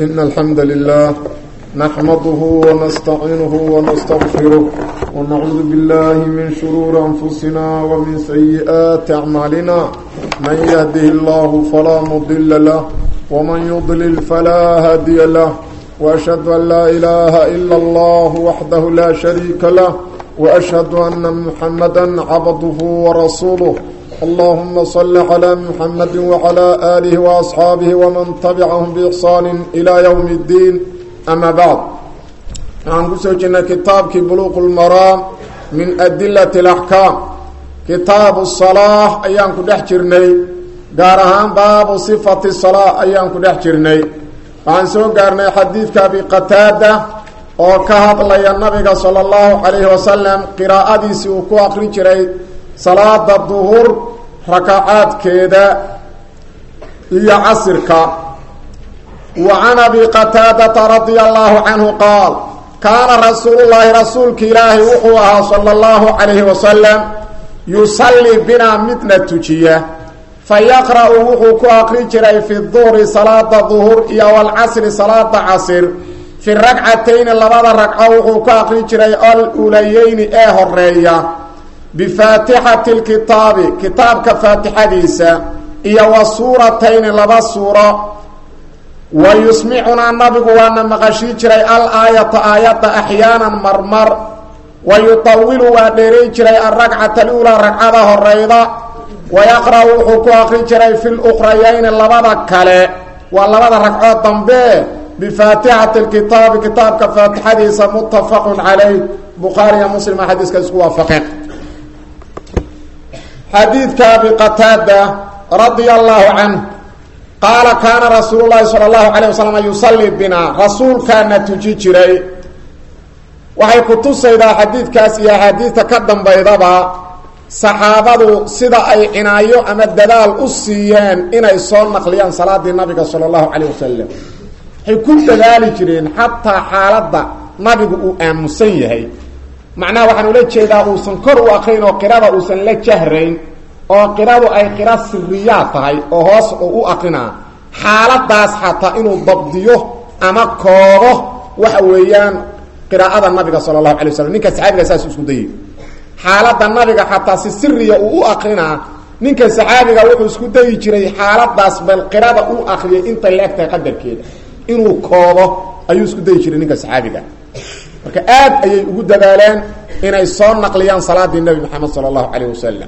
إن الحمد لله نحمده ونستعينه ونستغفره ونعوذ بالله من شرور أنفسنا ومن سيئات أعمالنا من يهده الله فلا مضل له ومن يضلل فلا هادي له وأشهد أن لا إله إلا الله وحده لا شريك له وأشهد أن محمدا عبده ورسوله اللهم صل على محمد وعلى آله وأصحابه ومن تبعهم بإحسان إلى يوم الدين أما بعد عن قسوجنا كتاب بلوغ المرام من أدلة الأحكام كتاب الصلاة أيام كدحجرني قارهان باب صفة الصلاة أيام كدحجرني عن سوء قارني حديث كابي قتادة oo ka hadlaya nabiga sala allahu calayhi wasalam qiraa'adiisii uu ku akrin jiray salaada duhur rakacaadkeeda iyo casirka wa can abi qataadata radia allahu canhu qaal kaana rasuulullaahi rasuulka ilaahi wuxuu ahaa sala allahu calayhi wasalam yusallii binaa midna tujiya fa yaqra'u wuxuu ku akrin jiray fi duhri salaada duhur iyo walcasri salaada casir fi ragcatayni labada ragco wuxuu ka akrin jiray alulayeyni ee horeeya bifaatixati lkitaabi kitaabka faatixadiisa iyo wa suuratayni laba suuro wa yusmicunaa nabigu waana maqashii jiray al aayata aayadda axyaanan marmar wa yutawilu waa dheerayn jiray alragcata aluulaa ragcada horeyda wa yaqra'u wuxuu ku akrin jiray fi lukrayayni labada kale waa labada ragcood dambe bifaatixati lkitaabi kitaabka faatixadiisa muttafaqun calayh bukhaariya muslima xadiiska isku waafaqeen xadiidka abi qataada radia allahu canh qaala kaana rasuulu llahi sala allahu calayh wasalam yusallii binaa rasuulkaana tuji jiray waxay ku tusaydaa xadiidkaas iyo axaadiidta ka dambaydaba saxaabadu sida ay cinaayo ama dadaal u siiyeen inay soo naqliyaan salaadii nabiga sala allahu calayh wasalam waxay ku dadaali jireen xataa xaaladda nabigu uu aamusan yahay macnaha waxaan ula jeedaa uusan kor u aqrayn oo qirada uusan la jahrayn oo qiradu ay qira siriyaad tahay oo hoos oo u aqrinaa xaaladaas xataa inuu dabdiyo ama koobo waxa weeyaan qiraa'ada nabiga sala allahu alay waslam ninka saxaabiga saas isku dayay xaaladda nabiga xataa si siriya uu u aqrinaa ninka saxaabiga wuxuu isku dayi jiray xaaladaas bal qirada u akriyay intay la eg tahay qadarkeeda inuu koobo ayuu isku dayi jiray ninka saxaabiga marka aad ayay ugu dadaaleen inay soo naqliyaan salaadii nebi moxamed sala allahu calayh wasalam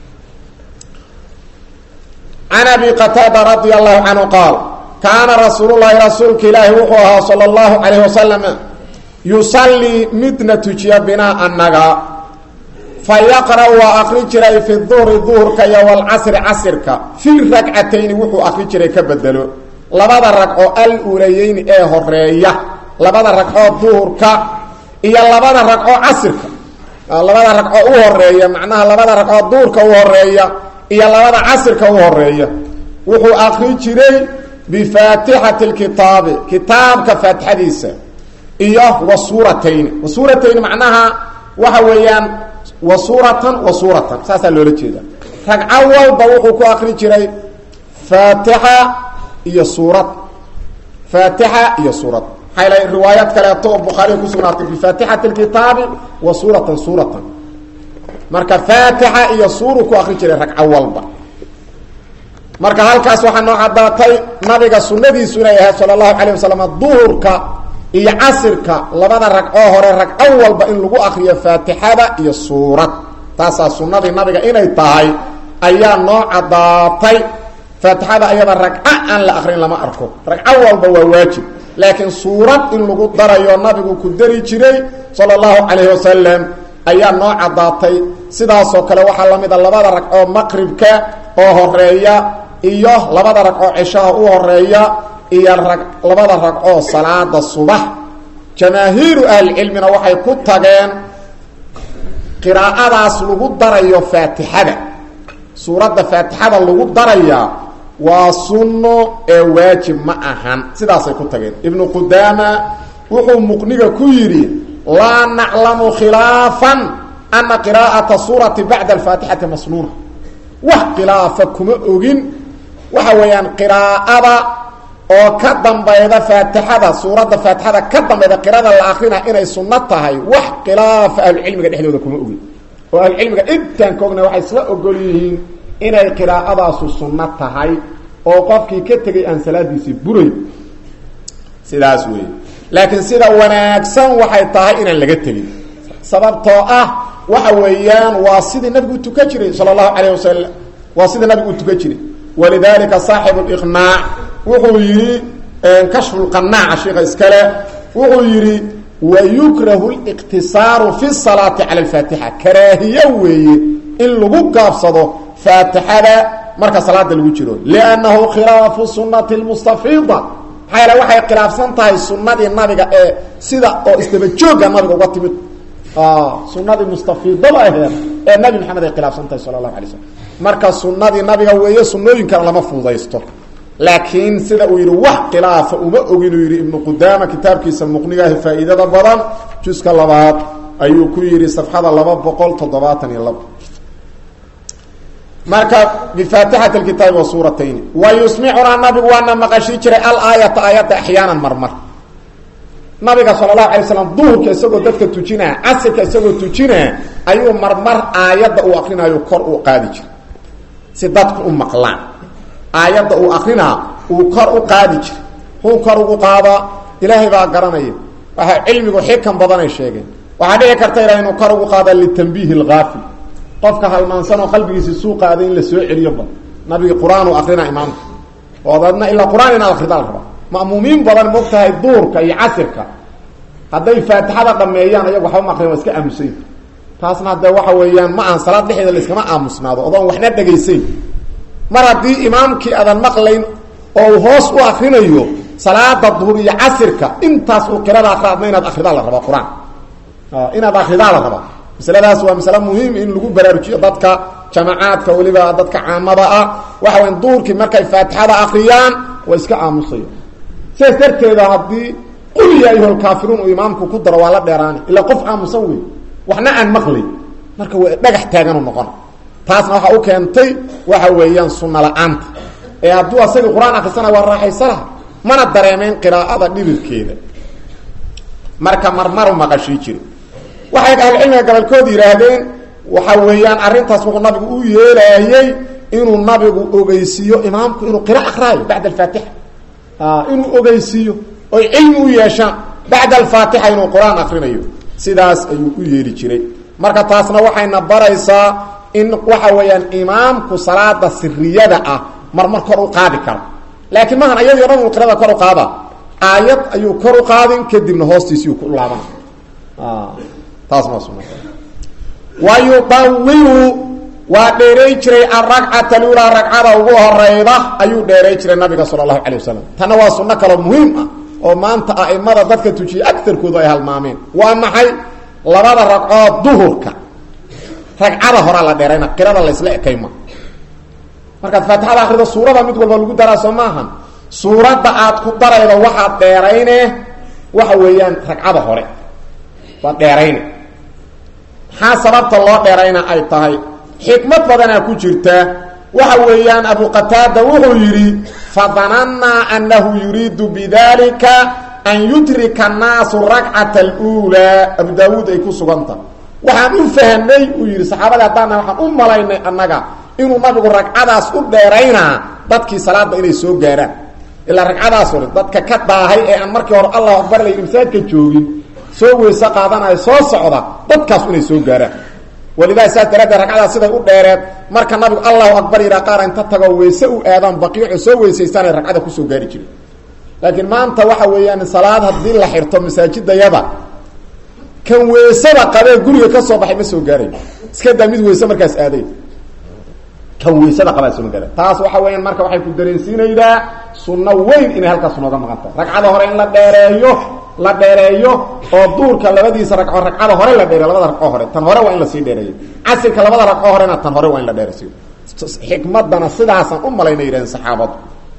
can abi qataada radia allahu canhu qaal kaana rasuulullaahi rasuulka ilaahi wuxuu ahaa sala allahu calayh wasalam yusallii midna tujiya binaa annaga fa yaqra' waa akri jiray fi duhri duhurka iyo walcasri casirka fi ragcatayni wuxuu akri jiray ka bedelo labada ragco al-ulayeyni ee horeeya labada ragcoo duhurka iyo labada ragco casirka labada ragco u horeeya macnaha labada ragcoo duhurka u horeeya iyo labada casirka u horeeya wuxuu akri jiray bifaatixati lkitaabi kitaabka faatixadiisa iyo wa suuratayni wa suuratayni macnaha waxa weeyaan wa suuratan wa suuratan saasaa loola jeeda ragco walba wuxuu ku akri jiray faatixa iyo suurad faatixa iyo suurad maxaa la riwaayad kaleeto oo bukhaariga kusugnaatay bifaatixati lkitaabi wa suuratan suuratan marka faatixa iyo suuru ku akri jiray ragco walba marka halkaas waxaa noo caddaatay nabiga sunadiisu inay ahayd sala allahu calayh wasalam duhurka iyo casirka labada ragcoo hore ragco walba in lagu akriyo faatixada iyo suurad taasaa sunadii nabiga inay tahay ayaa noo caddaatay faatixada ayada ragco aan la akrin lama arko ragco walba waa waajib laakiin suurad in lagu darayo nabigu ku dari jiray sala allahu calayhi wasalam ayaa noo caddaatay sidaasoo kale waxaa la mid a labada ragcoo maqribka oo horeeya iyo labada ragcoo cishaha u horeeya iyo rag labada ragcoo salaada subax jamaahiiru ahlicilmina waxay ku tageen qiraa'adaas lagu darayo faatixada suuradda faatixada lagu darayaa waa sunno ee waajib ma ahan sidaasay ku tageen ibnu qudaama wuxuu muqniga ku yidhi laa naclamu khilaafan ana qiraa'ata suurati bacda alfaatixati masnuuna wax khilaafa kuma ogin waxa weeyaan qiraa'ada oo ka dambayda faatixada suuradda faatixada ka dambayda qirada la akrina inay sunno tahay wax khilaafa ahlucilmiga dhexdooda kuma ogin oo ahlucilmiga intaan ka ogna waxay isla ogol yihiin inay qiraa'adaasu sunno tahay oo qofkii ka tegay aan salaadiisii buray sidaas weeye laakiin sida wanaagsan waxay tahay inaan laga tegin sababtoo ah waxa weeyaan waa sidii nabigu u tukan jiray sala allahu calayh wasalam waa sidii nabigu u tukan jiray walidalika saaxibu liqnaac wuxuu yidhi kashfulqanaaca sheikha iskale wuxuu yidhi wayukrahu liqtisaaru fi salaati cala alfaatixa karaahiye weeye in lagu gaabsado faatixada marka salaada lagu jiro liannahu khilaafu sunati lmustafiida maxaa yaele waxay khilaafsan tahay sunadii nabiga ee sida oo isdabajooga nabiga uga timid sunadii mustafiidada aheed ee nabi maxamed ay khilaafsan tahay sala allahu alay slam marka sunadii nabiga weeye sunooyinkana lama fududaysto laakiin sida uu yidhi wax khilaafa uma ogin uu yidhi ibnu qudaama kitaabkiisa muqnigaahi faa'iidada badan juska labaad ayuu ku yidhi safxada laba boqol toddobaatan iyo labo marka bifaatixati kitaabi wa suuratayni wa yusmicunaa nabigu waana maqashii jiray alaayata aayadda axyaanan marmar nabiga sala allahu alay slam duhurka isagoo dadka tujinaa casirka isagoo tujinaa ayuu marmar aayadda uu akrinayo kor u qaadi jiray si dadku u maqlaan aayadda uu akrinaa uu kor u qaadi jiray huu kor ugu qaadaa ilaahay baa garanaya waxa cilmigu xikan badanay sheegeen waxaa dhici karta ila inuu kor ugu qaada litambiihi algaafil qofka halmaansan oo qalbigiisi suuqa aday in la soo celiyoba nabigi qur-aan uu akrina imaamka oo dadna ilaa qur-aan inaad akrida la rabaa ma'muumiin badan moog tahay duurka iyo casirka hadday faatixada dhameeyaan ayagu waxba ma akrin waa iska aamusayn taasna haddee waxa weeyaan ma aan salaad dhexeeda la iskama aamusnaado odoon waxna dhegaysayn mar haddii imaamkii aadan maqlayn oo uu hoos u akrinayo salaada duhur iyo casirka intaas uu qirada akra adna inaad akridaa la rabaa qur-aan inaad akridaa la rabaa masaladaas waa masale muhiim in lagu baraarujiyo dadka jamacaadka weliba dadka caamada ah waxa weya duurkii markay faatixada akriyaan waa iska aamusaya sidaas darteeda haddii qul ya ayuha lkaafiruun uu imaamku ku daro waa la dheeraani ilaa qof aamusan wey waxna aan maqlay marka waa dhagax taaganu noqona taasna waxaa u keentay waxa weeyaan sunna la-aanta ee hadduu asagii qur-aan akrisana waa raaxaysanaha mana dareemeyn qiraa'ada dhibirkeeda marka marmaru maqashii jira waxay ahlucilmiga gabolkood yidhaahdeen waxa weeyaan arrintaas wuxuu nabigu u yeelaayey inuu nabigu ogeysiiyo imaamku inuu qira akraayo bacda alfaatixa inuu ogeysiiyo oy cilmi u yeeshaan bacda alfaatixa inuu qur-aan akrinayo sidaas ayuu u yeeli jiray marka taasna waxayna baraysaa in waxa weeyaan imaamku salaada siriyada ah marmar kor u qaadi karo laakiin maahan ayadii o dhan uu qirada kor u qaada aayad ayuu kor u qaadin kadibna hoostiisiiu ku laaban taasna waa suna wa yudawilu waa dheeray jiray alragcata lulaa ragcada ugu horeyda ayuu dheeray jiray nabiga sala allahu calay wasalam tanna waa sunno kaloo muhiim ah oo maanta a'imada dadka tujiya agarkoodu ay halmaameen waa maxay labada ragcood duhurka ragcada horaa la dheerayna qirada laysla ekayma markaad faatixada akrida suurada mid walba lagu daraa soo maahan suuradda aad ku daraydo waxaad dheerayne waxa weeyaan ragcada hore waad dheerayne maxaa sababta loo dheerayna ay tahay xikmad badanaa ku jirta waxa weeyaan abu qataada wuxuu yidhi fadanannaa annahu yuriidu bidalika an yudrika annaasu rakcata aluulaa abu daawuud ay ku suganta waxaan u fahnay uu yidhi saxaabada haddaana waxaan u malaynay annaga inuu nabigu ragcadaas u dheeraynaa dadkii salaada inay soo gaaraan ilaa ragcadaas hore dadka ka daahay ee aan markii hore allahu akbar lay imsaadka joogin soo weyse qaadanayo soo socda dadkaas inay soo gaaraan walidaa saas daraaddeed ragcadaas siday u dheereed marka nabigu allahu akbar yidhaa qaar inta tago weyse u aadaan baqiico soo weysaystaanay ragcada kusoo gaari jiren laakiin maanta waxa weeyaan salaad haddii la xirto masaajidayada kan weysada qabee guriga ka soo baxay ma soo gaarayo iska daa mid weyse markaas aaday kan weysada qabaa soo gaara taas waxa weeyaan marka waxay ku dareensiinaydaa sunno weyn inay halkaas nooga maqan tahay ragcada hore in la dheereeyo la dheereeyo oo duurka labadiisa ragco ragcada hore la dheereyo labada ragco hore tan hore waa in lasii dheereeyo casirka labada ragco horena tan hore waa in la dheerasiyo xikmadana sidaasaan u malayna yidhahdeen saxaabadu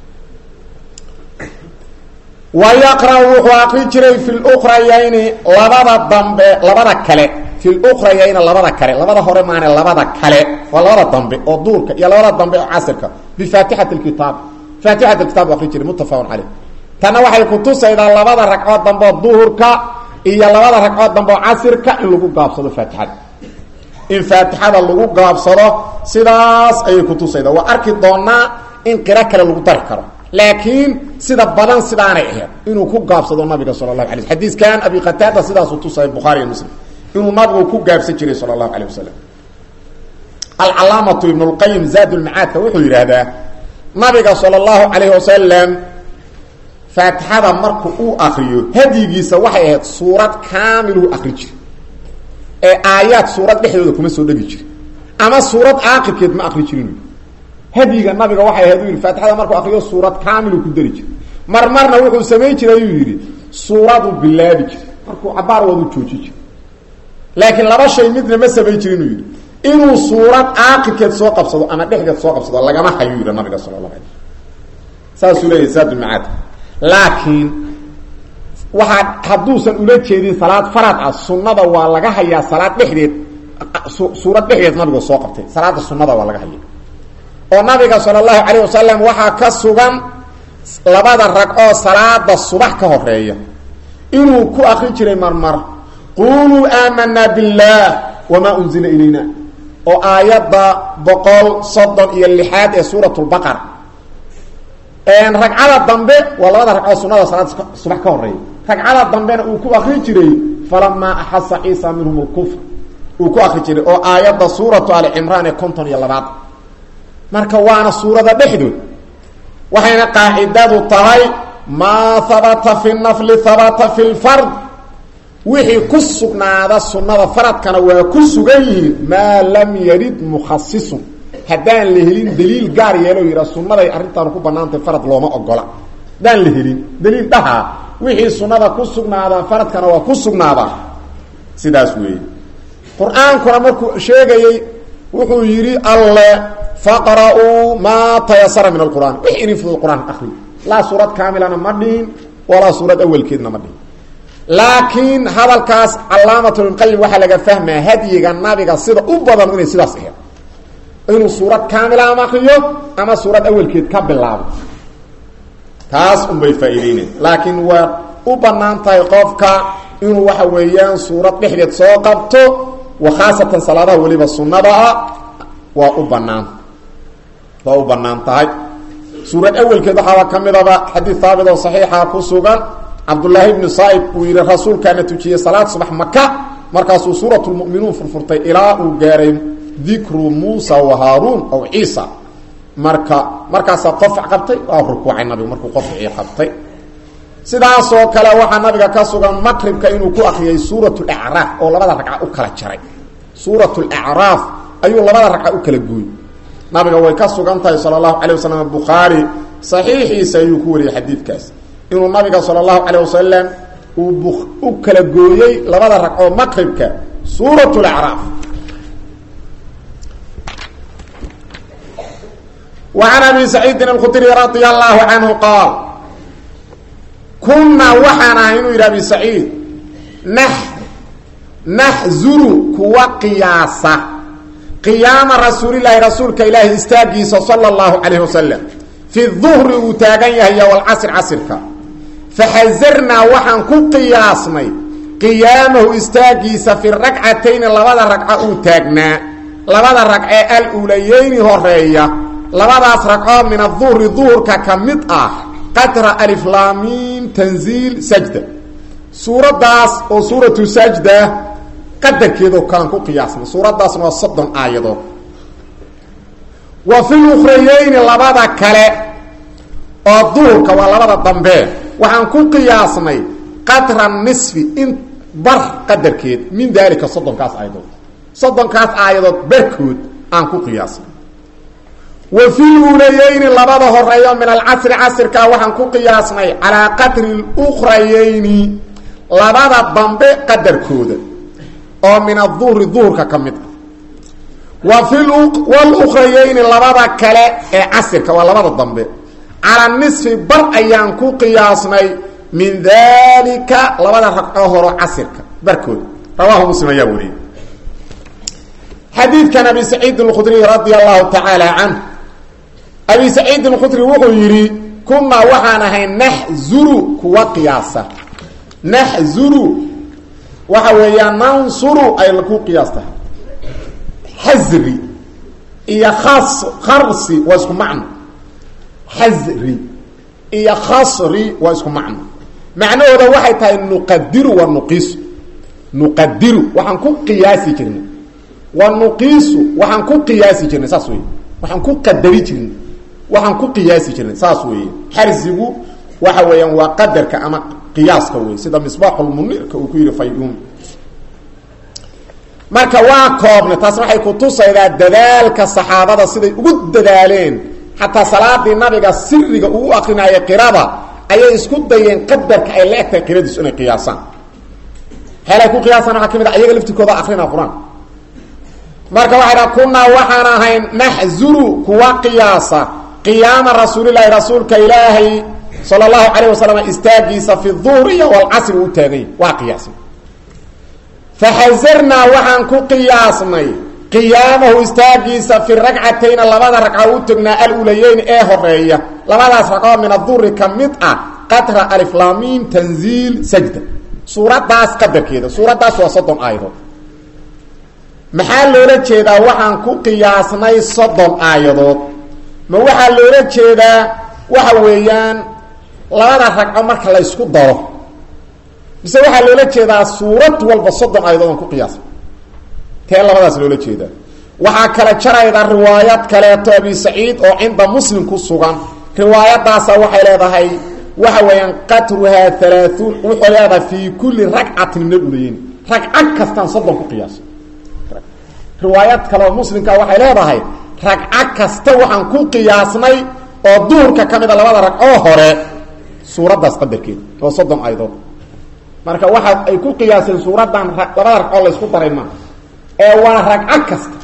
wa yaqra' wuxuu aqri jiray fi lukrayayni labada dambe labada kale fi lukrayayni labada kale labada hore maane labada kale waa labada dambe oo duurka iyo labada dambe oo casirka bifaatixati kitaab faatixat kitaab u aqri jiray muttafaqun caleyh tanna waxay kutusaydaa labada ragcood dambe oo duhurka iyo labada ragcood dambe oo casirka in lagu gaabsado faatixada in faatixada lagu gaabsado sidaas ayay kutusaydaa waa arki doonaa in qiro kale lagu dari karo laakiin sida badan sidaanay ahayd inuu ku gaabsado nabiga sala allahu alay xadiiskan abi qataada sidaasuu tusaya bukhaari iyo muslim inuu nabigu ku gaabsan jiray sala allahu alayh wasalam alcalaamatu ibn lqayim zaad lmacaadka wuxuu yidhaahdaa nabiga sala allahu calayhi wasalam faatixada marku uu akriyo hadyigiisa waxay ahayd suurad kaamiluu akri jira ee aayaad suurad dhexdooda kuma soo dhegi jira ama suurad aakirkeed ma akri jirin hadyiga nabiga waxay ahayd u yidhi faatixada markuu akriyo suurad kaamiluu ku dari jira mar marna wuxuu samayn jiray ayuu yidhi suuraduu bilaabi jiray markuu cabaar wadu jooji jira laakiin laba shay midna ma samayn jiri inuu yidhi inuu suurad aakirkeed soo qabsado ama dhexdeed soo qabsado lagama hayuu yidhi nabiga sala allahu alay saasuu leeyahy saadulmacaad laakiin waxaa hadduusan ula jeedin salaad farad ah sunnada waa laga hayaa salaad dhexdeed suurad dhexdeed nabigu soo qabtay salaada sunnada waa laga haya oo nabiga sala allahu calayh wasalam waxaa ka sugan labada rag oo salaada subax ka horeeya inuu ku akrin jiray marmar quluu aamanaa biاllah wamaa unzila ilayna oo aayadda boqol soddon iyo lixaad ee suurat lbaqara ragcada dambe waa labada ragcoo sunada salaad subax ka horeeya ragcada dambena uu ku akri jiray falamaa axasa ciisa minhum lkufr uu ku akri jiray oo aayadda suuratu ali cimraan ee konton iyo labaad marka waana suurada dhexdood waxayna qaacidadu tahay maa habata fi nafli habata fi lfard wixii ku sugnaada sunnada faradkana waa ku sugan yihiin maa lam yarid mukhasisun haddaan la helin daliil gaar yeelo yidha sunnaday arrintaanu ku banaantay farad looma ogola haddaan la helin daliil dhahaa wixii sunnada ku sugnaadaa faradkana waa ku sugnaadaa sidaas weeye qur-aankuna markuu sheegayey wuxuu yidhi alle faqra'uu maa tayasara min alqur'aan wix idin fudud qur-aan akri laa suurad kaamilana ma dhihin walaa suurad awelkeedna ma dhihin laakiin hadalkaas calaamat ibnqayim waxaa laga fahmaa hadyiga nabiga sida u badan inay sidaas ahayd inuu suurad kaamila ama akriyo ama suurad awelkeed ka bilaabo taas unbay faa'iideynayan laakiin waa u bannaan tahay qofka inuu waxa weeyaan suurad dhexdeed soo qabto wa khaasatan salaadaha weliba sunnada ah waa u bannaan waa u bannaan tahay suurad awelkeed waxaaba ka midaba xadiid haabit oo saxiixa ku sugan cabdullaahi bni saaib uu yidhi rasuulkaana tujiyey salaad subax maka markaasuu suurat lmu'minuun furfurtay ilaa uu gaaray dikru muusa wa haaruun aw ciisa marka markaasaa qofac qabtay waa rukuucay nabigu markuu qofcii qabtay sidaasoo kale waxaa nabiga ka sugan maqribka inuu ku akriyay suurat lacraaf oo labada ragca u kala jaray suurat lacraaf ayuu labada ragca u kala gooy nabiga way ka sugan tahay sala allahu calay wasalam bukhaari saxiixiisa ayuu ku wariyey xadiidkaas inuu nabiga sala allahu calay wasalam uu u kala gooyey labada ragcoo maqribka suurat lacraaf وعن أبي سعيد الخdري رضي الله عنه قال كuنaa waxaan ahay inuu yidhi أبي سعيid نحزر kuwa قiyaasa قiyaama rasuuللahi rasuulka ilaahi istaagiisa صلى الله عليه وسلم في الظهri uu taagan yahay والcصر casrka فxزرnaa waxaan ku qiyaasnay قiyaamahu istaagiisa في رagcatayni labada ragco uu taagnaa labada ragcee aluulayeyni horeeya labadaas ragcoo min aduhri duhurka ka mid ah qadra aliflaamiim tanziil sajda suuraddaas oo suuratu sajda qadarkeedoo kalan ku qiyaasnay suuraddaasna waa soddon aayadood wa fi lukhrayeyni labada kale oo duhurka waa labada dambe waxaan ku qiyaasnay qadra nisfi in bar qadarkeed min daalika soddonkaas aayadood soddonkaas aayadood barkood aan ku qiyaasnay wa fi luulayeyni labada horeeyo min alcasri casrka waxaan ku qiyaasnay calaa qadri lukhrayeyni labada dambe qadarkooda oo min aduhri duhurka ka mid ah wa fi wlukhrayeyni labada kale ee casirka waa labada dambe calaa nisfi bar ayaan ku qiyaasnay min dalika labada ragcoo horo casirka barkooda rawaahu muslim ayaa wariyey xadiidkan abi saciid اlkhudriy radi allahu tacaala canh abi saciid اlkhudri wuxuu yidhi kunaa waxaan ahay naxzuru kuwa qiyaasa naxzuru waxa weeyaan nansuru ay ku qiyaasta xasri iyo khas kharsi waa isku macno xasri iyo khasri waa isku macno macnahooda waxay tahay nuqadiru wa nuqiisu nuqadiru waxaan ku qiyaasi jirnay wa nuqiisu waxaan ku qiyaasi jirnay saas wey waxaan ku qadari jirnay waxaan ku qiyaasi jirnay saas weeye xarsigu waxa weeyaan waa qadarka ama qiyaaska wey sida misbaaxulmunirka uu ku yihi fayuum marka waa koobna taas waxay kutusaydaa dadaalka saxaabada siday ugu dadaaleen xataa salaadii nabiga siriga uu u akrinaayo qirada ayay isku dayeen qadarka ay la egtahay qiradiisu inay qiyaasaan heelay ku qiyaasaan waxaa ka mid a ayaga laftirkooda akrina qur-aan marka waxay dhaha kunaa waxaan ahayn naxzuru kuwa qiyaasa qiyaama rasuulilahi rasuulka ilaahay sala allahu calayh wasalam istaagiisa fi duhriya walcasri u taagay waa qiyaasay faxasarnaa waxaan ku qiyaasnay qiyaamahu istaagiisa fi ragcatayna labada ragco u tagnaa alulayeyn ee horeeya labadaas ragcoo min aduri ka mid ah qatra aliflaamiin tanziil sajda suuraddaas qadarkeeda suuraddaas waa soddon aayadood maxaa loola jeedaa waxaan ku qiyaasnay soddon aayadood ma waxaa loola jeedaa waxa weeyaan labada ragco marka la ysku daro mise waxaa loola jeedaa suurad walba soddon aayadood aan ku qiyaasnay tee labadaas loola jeedaa waxaa kala jarayda riwaayad kaleeto abi saciid oo cinda muslim ku sugan riwaayadaasa waxay leedahay waxa weeyaan qatruhaa halaaثuun wuxuu leedahay fii kulli ragcatin min aluleyeyn ragco kastaan soddon ku qiyaasa riwaayad kaleoo muslimka waxay leedahay ragco kasta waxaan ku qiyaasnay oo duhurka ka mida labada ragcoo hore suuraddaas qadarkeeda oo soddon aydood marka waxa ay ku qiyaaseen suuraddan labada ragcoo la ysku daray maaha ee waa ragco kasta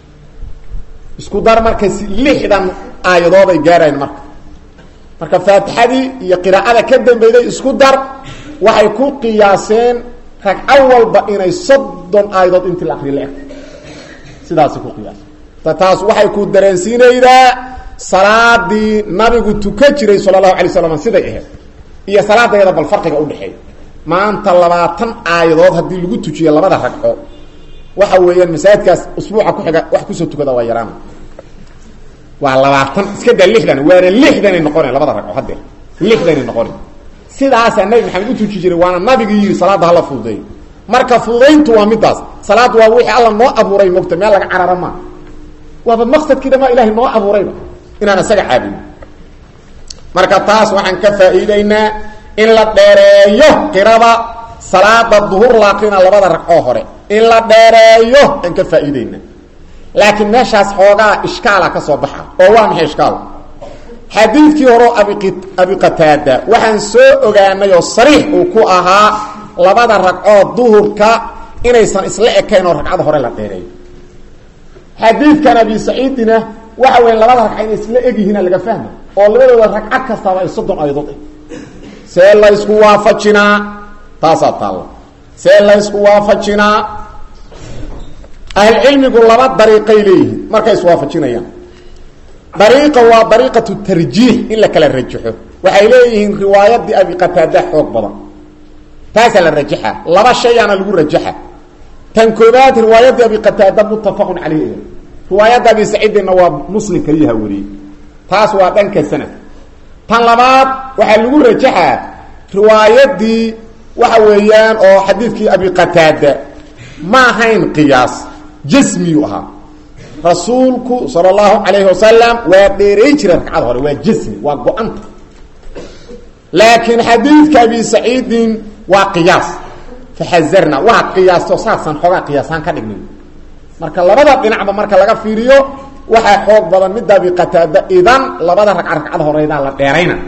isku dar marka lixdan aayadood ay gaarayn marka marka faatixadii iyo qiraa'ada ka dambeyday isku dar waxay ku qiyaaseen ragco walba inay soddon aayadood intii la akriya la eg sidaasay ku qiyaaseen taas waxay ku dareensiinaydaa salaadii nabigu tukan jiray sala allahu alay slam siday ahayd iyo salaadayada bal farqiga udhexeeya maanta labaatan aayadood haddii lagu tujiyo labada ragco waxa weeyaan masaajidkaas usbuuca ku xiga wax kusoo tukada waa yaraana waa labaatan iska daa lixdan waana lixdanay noqona labada ragco hadeer lixdanay noqona sidaasaa nabi maxamed u tuji jiray waana nabigii yidhi salaadda hala fududeeyo marka fududayntu waa midaas salaaddu waa wixii alla noo abuuray mogta meel laga carara maa waaba maqsadkii dhamaa ilahay noo abuurayba inaan isaga caabudin marka taas waxaan ka faa'iideynaa in la dheereeyo qirada salaada duhur laakrina labada ragcoo hore in la dheereeyo aan ka faa'iideyna laakiin meeshaas xoogaa ishkaala ka soo baxa oo waa maxay ishkaal xadiidkii horeo abi abi qataada waxaan soo ogaanay oo sariix uu ku ahaa labada ragcoo duhurka inaysan isla ekayn oo ragcada hore la dheereeyo xadiidkan abi saciidina waxa weya labada ragca inay isla egyihiina laga fahma oo labadooda ragco kastaaba ay soddon ayadood ah see la ysku waafajinaa taasaa taalla see la ysku waafajinaa ahlcilmigu laba dariiqay leeyihiin markay iswaafajinayaan dariiqa waa dariiqatu tarjiix in la kala rajaxo waxay leeyihiin riwaayadii abi qataada xoog badan taasaa la rajaxa laba shayaana lagu rajaxa tan koobaad riwaayadii abi qataada muttafaqun caleyh riwaayadda abi saciidinna waa muslim kaliyaha wariyey taas waa dhanka sanad tan labaad waxaa lagu rajaxaa riwaayadii waxa weeyaan oo xadiidkii abi qataada ma ahayn qiyaas jasmiyuu ahaa rasuulku sala allahu calayhi wasalam waa dheeray jiray ragcada hore waa jasmi waa go-anta laakiin xadiidka abi saciidin waa qiyaas faxazarna waa qiyaasto saasaan xoogaa qiyaasaan ka dhignay marka labada dhinacba marka laga fiiriyo waxaa xoog badan midda abi qataada idan labada ragca ragcada horeydaa la dheerayna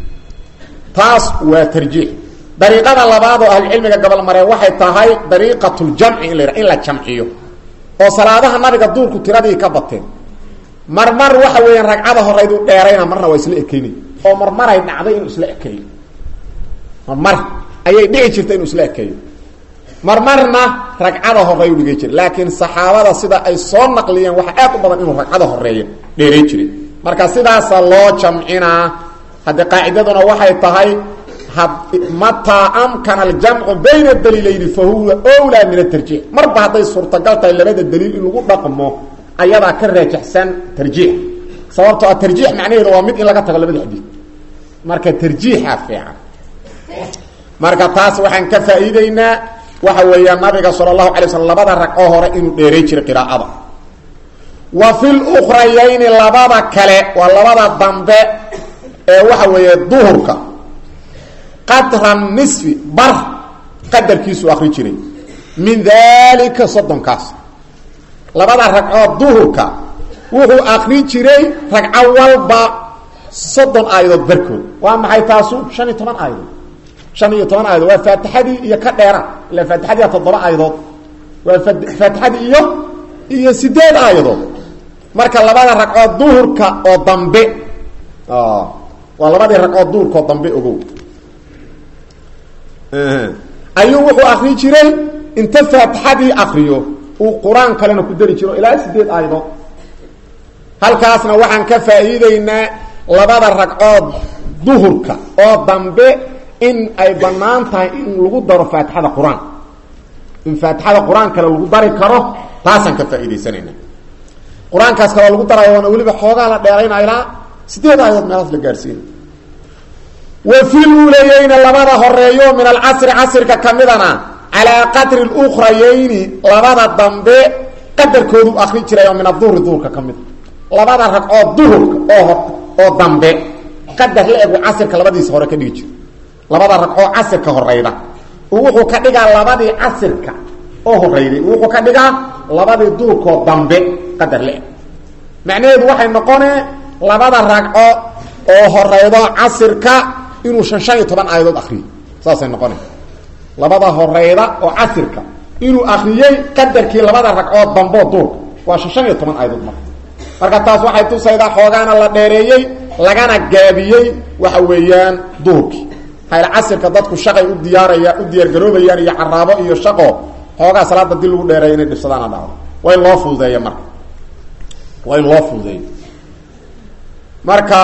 taas waa tarjiix dariiqada labaad oo ahlucilmiga gobol mareen waxay tahay dariiqatuljamci in la in la jamciyo oo salaadaha nabiga duurku tiradii ka bateen marmar waxa weeyaan ragcada horeydu dheerayna marna waa isla ekeynay oo marmaray dhacday inuu isla ekeeyo marmar ayay dhici jirta inuu isla ekeeyo marmarna ragcada horeeyu dhigay jira laakiin saxaabada sida ay soo naqliyeen waxa aad u badan inuu ragcada horeeya dheeray jiray marka sidaasa loo jamcinaa haddii qaacidaduna waxay tahay mataa amkana aljamcu bayna daliilayni fa huwa wlaa min atarjiix marba hadday suurtagal tahay labada daliil in lagu dhaqmo ayadaa ka raajaxsan tarjiix sababtoo a tarjiix macnaheedu waa mid in laga tago labada xadiid marka tarjiixa fiican marka taas waxaan ka faa'iideynaa waxa weeyaa nabiga sala allahu alay slm labada ragcoo hore inuu dheeray jiray qiraa'ada wa fi lukrayayni labada kale waa labada dambe ee waxa weeye duhurka qadra nisfi bar qadarkiisuu akri jiray min dalika soddonkaas labada ragcood duhurka wuxuu akri jiray ragco walba soddon aayadood barkood waa maxay taasu shan iyo toban aayadood shan iyo toban aayadood waa faatixadii iyo ka dheera ila faatixadiia toddoba aayadood waa faatixadii iyo iyo sideed aayadood marka labada ragcood duhurka oo dambe waa labadii ragcood duhurka oo dambe ogow ayuu wuxuu akri jiray inta faatixadii akriyo uu qur-aan kalena ku dari jiro ilaa sideed aayadood halkaasna waxaan ka faa'iideynaa labada ragcood duhurka oo dambe in ay bannaan tahay in lagu daro faatixada qur-aan in faatixada qur-aan kale lagu dari karo taasaan ka faa'iidaysanayna qur-aankaas kale lagu darayo waana weliba xoogaa la dheeraynaa ilaa sideed aayadood meelaas la gaadhsiina wa fi luulayeyni labada horeeyo min alcasri casrka ka midana calaa qadri lukrayeyni labada dambe qadarkoodu akri jiray oo min aduhri duhurka ka mida labada ragcood duhurka oo oo dambe qadar la egu casirka labadiisa hore ka dhigi jiro labada ragcoo casirka horeyda wuxuu ka dhigaa labadii casirka oo horeyday wuxuu ka dhigaa labadii duhurkoo dambe qadar la eg macnaheedu waxay noqonee labada ragco oo horeydo casirka inuu shan shan iyo toban aayadood akriyo saasay noqona labada horeyda oo casirka inuu akriyey qadarkii labada ragcood damboo duurka waa shan shan iyo toban aayadood marka marka taas waxay tusaydaa xoogaana la dheereeyey lagana gaabiyey waxa weeyaan duhurkii hayl casirka dadku shaqay u diyaaraya u diyaargaroobayaan iyo caraabo iyo shaqo xoogaa salaada dii lagu dheereeya inay dhibsadaana dhacdo waa in loo fududeeya marka waa in loo fududeeyo marka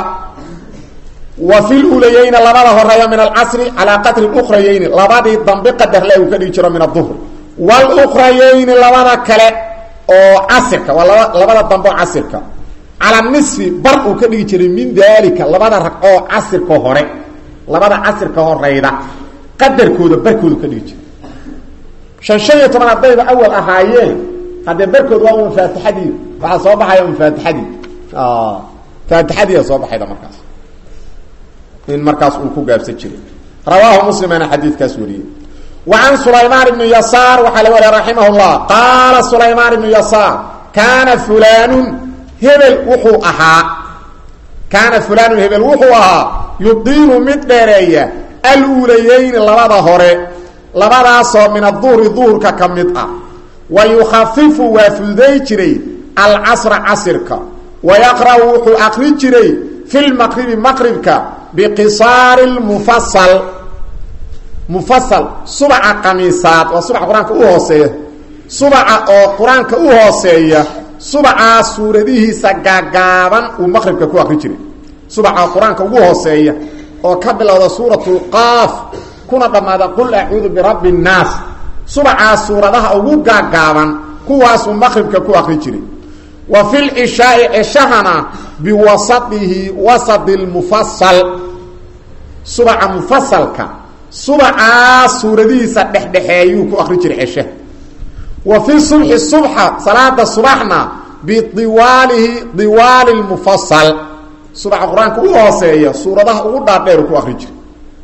wa fi lulayeyni labada horeeya min alcasri calaa qadri ukrayeyni labadii dambe qadar le uu ka dhigi jiro min aduhr wlukrayeyni labada kale oo casirka waa laba labada dambe oo casirka calaa nisfi bar uu ka dhigi jiray min dalika labada ragcoo casirka hore labada casirka horeyda qadarkooda barkooda ka dhigi jiray shan shan iyo toban haddayba awal ahaayeen haddee barkood waa un faatixadii waxaa soo baxaya un faatixadii faatixadiia soo baxayda markaas in markaas uu ku gaabsan jiray rawaahu muslimana xadiidkaas wariyey wa can sulaymaan ibni yasaar waxaa laga wariya raximah llah qaala sulaymaan ibnu yasaar kaana fulaanun hebel wuxuu ahaa kaana fulaanun hebel wuxuu ahaa yudiilu mid dheereeya aluulayeyni labada hore labadaasoo min aduhri duhurka ka mid ah wa yukhafifu waa fududay jiray alcasra casirka wa yaqra'u wuxuu akri jiray fi lmaqribi maqribka biqisaari lmufasal mufasal subaca qamiisaad waa subaca qur-aanka u hooseeya subaca oo qur-aanka u hooseeya subacaa suuradihiisa gaagaaban uu maqribka ku akri jiray subaca qur-aanka ugu hooseeya oo ka bilowda suuratulqaaf kuna dhammaada qul acuudu birabbi nnaas subacaa suuradaha ugu gaagaaban kuwaasuu maqribka ku akri jiray wa fi lcishaai ceshahana biwasadihi wasadi lmufasal subaca mufasalka subacaa suuradihiisa dhexdhexeeyuu ku akri jiray ceshaha wa fi subxi subxa salaada subaxna bidiwaalihi diwaali lmufasal subaxa qur-aanka u hooseeya suuradaha ugu dhaadheeru ku akri jiray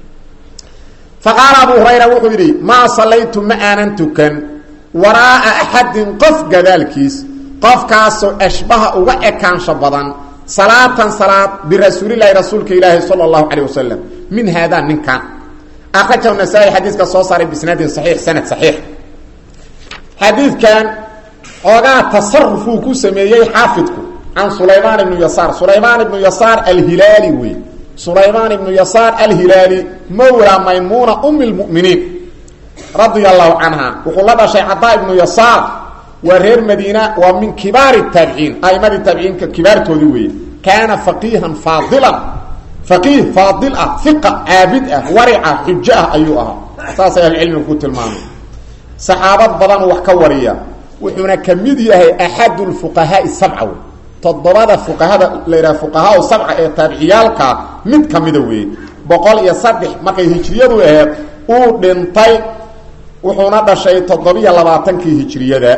faqaala abu hurayra wuxuu yidhi maa sallaytu ma aanan tukan waraa'a axadin qof gadaalkiis qofkaasoo ashbaha uga ekaansho badan salaatan salaad birasuulilahi rasuulka ilaahi sala allahu calayh wasalam min haadaa ninkan akrajahu nasaa-i xadiiska soo saaray bisnaadin saxiix sanad saxiix xadiidkan xoogaa tasarufuu ku sameeyey xaafidku can sulaymaan ibnu yasaar sulaymaan ibnu yasaar alhilaali wey sulaymaan ibnu yasaar alhilaali mawla maymuuna umi lmuminiin radia allahu canha wuxuu la dhashay cadaa ibnu yasaar waa reer madiina waa min kibaari taabiciin aimadii taabiciinka kibaartoodii weeye kaana faqiihan faadilan faqiih faadil ah iqa caabid ah warica xujo ah ayuu ahaa saasay ahlucilmiga ku tilmaamay saxaabad badan wax ka wariya wuxuuna ka mid yahay axadu lfuqahaai sabca wey toddobada fuqahada la yidhaha fuqahaa sabca ee taabiciyaalka mid ka mida weeye boqol iyo saddex markay hijriyadu aheed uu dhintay wuxuuna dhashay toddobiyo labaatankii hijriyada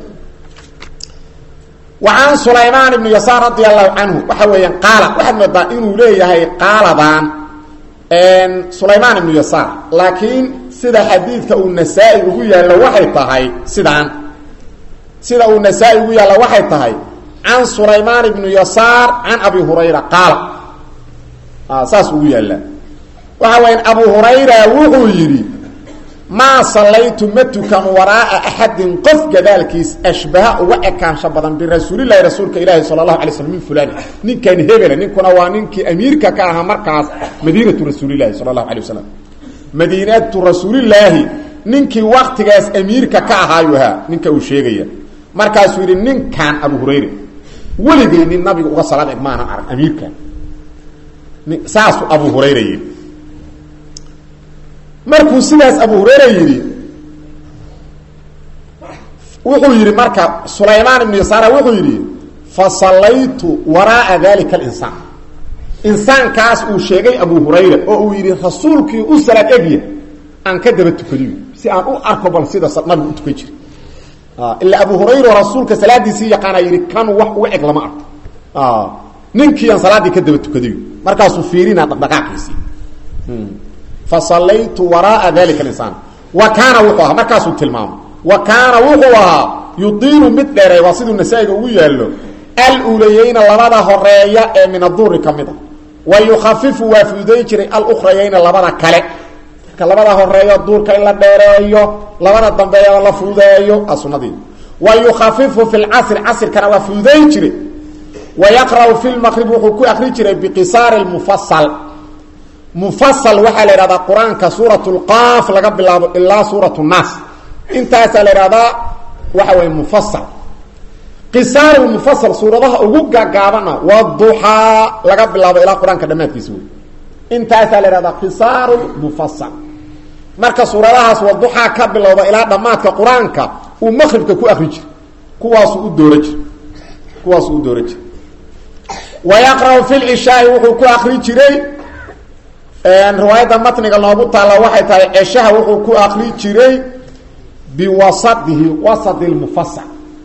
wa can sulaymaan ibni yasaar radia allahu canhu waxa weeyaan qaala waxaad moodaa inuu leeyahay qaaladan sulaymaan ibnu yasaar laakiin sida xadiidka uu nasaa-i ugu yaallo waxay tahay sidaan sida uu nasaa-i ugu yaallo waxay tahay can sulaymaan ibnu yasaar can abi hurayra qaala saas ugu yaallaa waxa weya abu hurayra wuxuu yidhi maa sallaytu ma tukan waraa'a axadin qof gadaalkiis ashbaha uga ekaansho badan birasuulilahi rasuulka ilaahi sala allahu alay slm min fulani ninkan hebela ninkuna waa ninkii amiirka ka ahaa markaas madiinatu rasuulilahi sala allahu alay wasalam madiinatu rasuulilaahi ninkii waktigaas amiirka ka ahaayu ahaa ninka uu sheegaya markaasuu yidhi ninkan abu hurayra weligay nin nabiga uga salaad eg maanan arag amiirkan saasuu abu hurayra yidhi markuu sidaas abu hurayra yidhi wuxuu yidhi marka sulaymaan ibnu yasaara wuxuu yidhi fa sallaytu waraa'a dalika alinsaan insaankaas uu sheegay abu hurayra oo uu yidhi rasuulkii u salaad egya aan ka daba tukadiyo si aan u arko bal sida nabigu u tukan jira ilaa abu hurayra oo rasuulka salaadiisii yaqaana yidhi kan wax uga eg lama arko ninkii aan salaaddii ka daba tukadayo markaasuu fiirinaa dhaqdhaqaaqiisii fasallaytu waraa'a dalika alinsaan wa kaana wuxuu ahaa markaasuu tilmaamay wa kaana wuxuu ahaa yudiilu mid dheereey waa siduu nasaa-iga ugu yaallo aluulayeyna labada horeeya ee min aduuri ka mid a wa yukhafifu waa fududay jiray alukrayeyna labada kale marka labada horeeyo duurka in la dheereeyo labada dambeeya la fududeeyo a sunadii wa yukhafifu fi lcasri casrkana waa fududay jiray wa yaqra'u fi lmaqrib wuxuu ku akri jiray biqisaari mufasal mufasal waxaa la ihahdaa qur-aanka suurat lqaaf laga bilaabo ilaa suurat nnaas intaasaa la ihahdaa waxa weye mufasal qisaaru mufasal suuradaha ugu gaagaabana waa duxaa laga bilaabo ilaa qur-aanka dhammaadkiisa wey intaasaa la ihahdaa qisaaru mufasal marka suuradahaas waa duxaa ka bilowda ilaa dhammaadka qur-aanka uu maqribka ku akri jira kuwaasuu u doora jira kuwaasuu u doora jira wa yaqra'u fi lcishaai wuxuu ku akri jiray riwaayadda matniga noogu taalla waxay tahay ceshaha wuxuu ku akri jiray biwasadihi wasadi lmufasal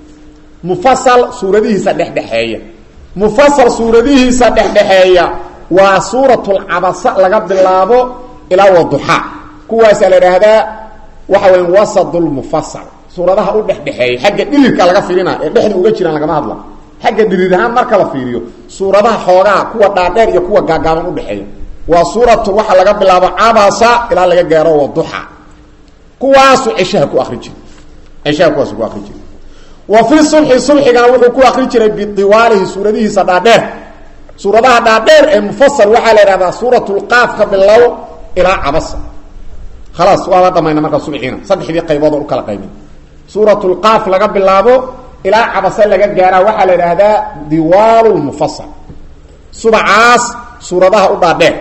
mufasal suuradihiisa dhexdhexeeya mufasal suuradihiisa dhexdhexeeya waa suuratulcabasa laga bilaabo ilaa waduxaa kuwaasaa la idhaahdaa waxa weya wasadulmufasal suuradaha u dhexdhexeeya xagga dhilirka laga fiirina ee dhexda uga jiraan lagama hadla xagga dhirir ahaan marka la fiiriyo suuradaha xoogaa kuwa dhaadheer iyo kuwa gaagaaban udhexeeya waa suuratu waxaa laga bilaabo cabasa ilaa laga gaaro waduxa kuwaasu ceshaha ku akri jira ceshaha kuwaasu ku akri jira wa fi subxi subxigana wuxuu ku akri jiray bidiwaalihi suuradihiisa dhaadheer suuradaha dhaadheer ee mufasal waxaa la idhahdaa suuratulqaaf ka bilow ilaa cabasa khalaas waaba dhamayna markaa subxiina saddexdii qaybood oo u kala qaybin suuratulqaaf laga bilaabo ilaa cabase laga gaaraa waxaa la idhaahdaa diwaalu lmufasal subacaas suuradaha u dhaadheer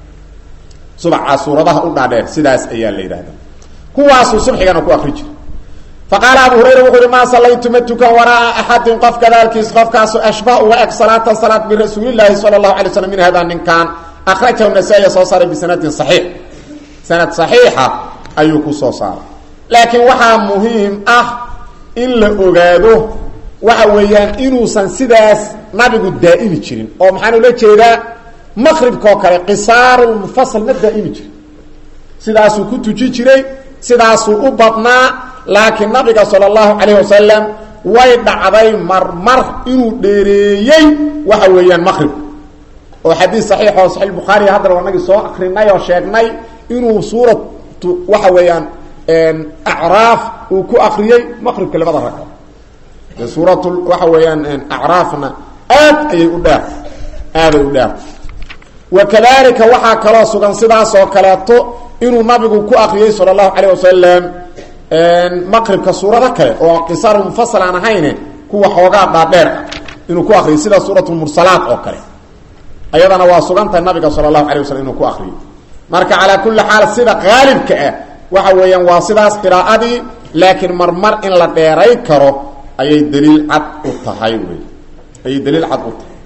subacaas suuradaha u dhaadheer sidaas ayaa la yidhahdaa kuwaasuu subxigana ku akri jira faqaala abu hurayra wuxuu uhi maa sallaytu ma tukan waraa'a axadin qof gadaalkiis qofkaasu ashbah uga eg salaatan salaad birasuulilaahi sala allahu alay slam min hada ninkan akhrajahu nasaa-iya soo saaray bisanadin saxiix sanad saxiixa ayuu ku soo saaray laakiin waxaa muhiim ah in la ogaado waxa weeyaan inuusan sidaas nabigu daa'imi jirin oo maxaan ula jeedaa maqribkaoo kale qisaarulmufasal ma daa'imi jirin sidaasuu ku tuji jiray sidaasuu u badnaa laakiin nabiga sala allahu calayh wasalam way dhacday marmar inuu dheereeyey waxa weeyaan maqribka oo xadiis saxiix oo saxiix bukhaari haddana wanagii soo akrinay oo sheegnay inuu suuratu waxa weeyaan acraaf uu ku akriyey maqribka labada ragco suurat waxa weeyaan acraafna aad ayay u dheer aaday u dheer wa kadalika waxaa kaloo sugan sidaas oo kaleeto inuu nabigu ku akriyey sala allahu calayh wasalam maqribka suurado kale oo qisaarulmufasal aan ahayne kuwa xoogaa dhaadheer ah inuu ku akriyay sida suuratulmursalaat oo kale ayadana waa sugantahay nabiga sala allahu alay waslm inuu ku akriyo marka calaa kulli xaal sida qaalibka ah waxa weeyaan waa sidaas qiraa'adii laakiin marmar in la dheeray karo ayay daliil cad u tahay wey ayay daliil cad u tahay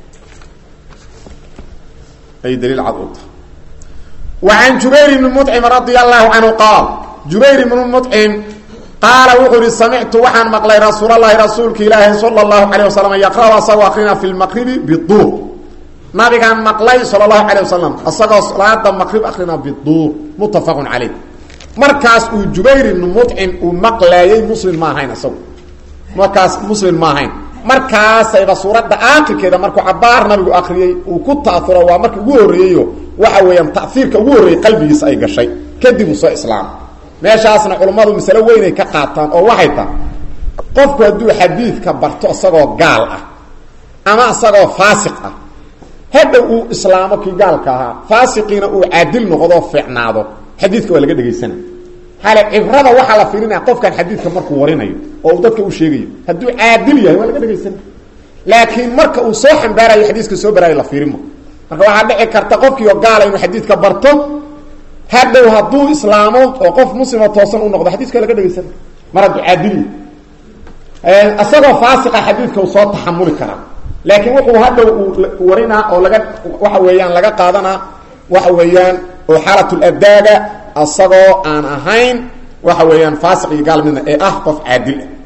ayay daliil cad u tahay wa can jubayr ibni mudcim radia allahu canhu qaal jubayr ibnu mudcim qaala wuxuu ihi samictu waxaan maqlay rasuulalahi rasuulka ilaahi sala allahu calayh wasalam yaqra'u asagoo akrina fi lmaqribi biduur nabigaan maqlay sala allahu calayh wasalam isagoo salaada maqrib akrina biduur muttafaqun caleyh markaas uu jubayr ibnu mudcim uu maqlaayey muslim ma ahayn isagu markaas muslim ma ahayn markaasayba suuradda aakhirkeeda markuu cabaar nabigu akriyey uu ku ta'uro waa markii ugu horreeyeyo waxa weeyaan ta'hiirka ugu horreeyey qalbigiisa ay gashay kadib uu soo islaamay meeshaasna culummadu masalo weynay ka qaataan oo waxay tahay qofku hadduu xadiidka barto isagoo gaal ah ama isagoo faasiq ah hadhow uu islaamo kii gaalka ahaa faasiqiina uu caadil noqdo fiicnaado xadiidka waa laga dhegaysana hale cibrada waxaa la fiirinaya qofkan xadiidka markuu warinayo oo uu dadka u sheegayo hadduu caadil yahay waa laga dhegaysana laakiin marka uu soo xambaarayo xadiiska soo baraayo la fiirimo marka waxaa dhici karta qofkii oo gaala inuu xadiidka barto hadhow hadduu islaamo oo qof muslima toosan u noqdo xadiiska waa laga dhegaysana mar hadduu caadil yahay isagoo faasiqa xadiidka uu soo taxamuli karaa laakiin wuxuu hadhow uu warinaa oo laga waxa weeyaan laga qaadanaa waxa weeyaan oo xaalatladaaga asagoo aan ahayn waxa weeyaan faasiq iyo gaal midna ee ah qof caadil ah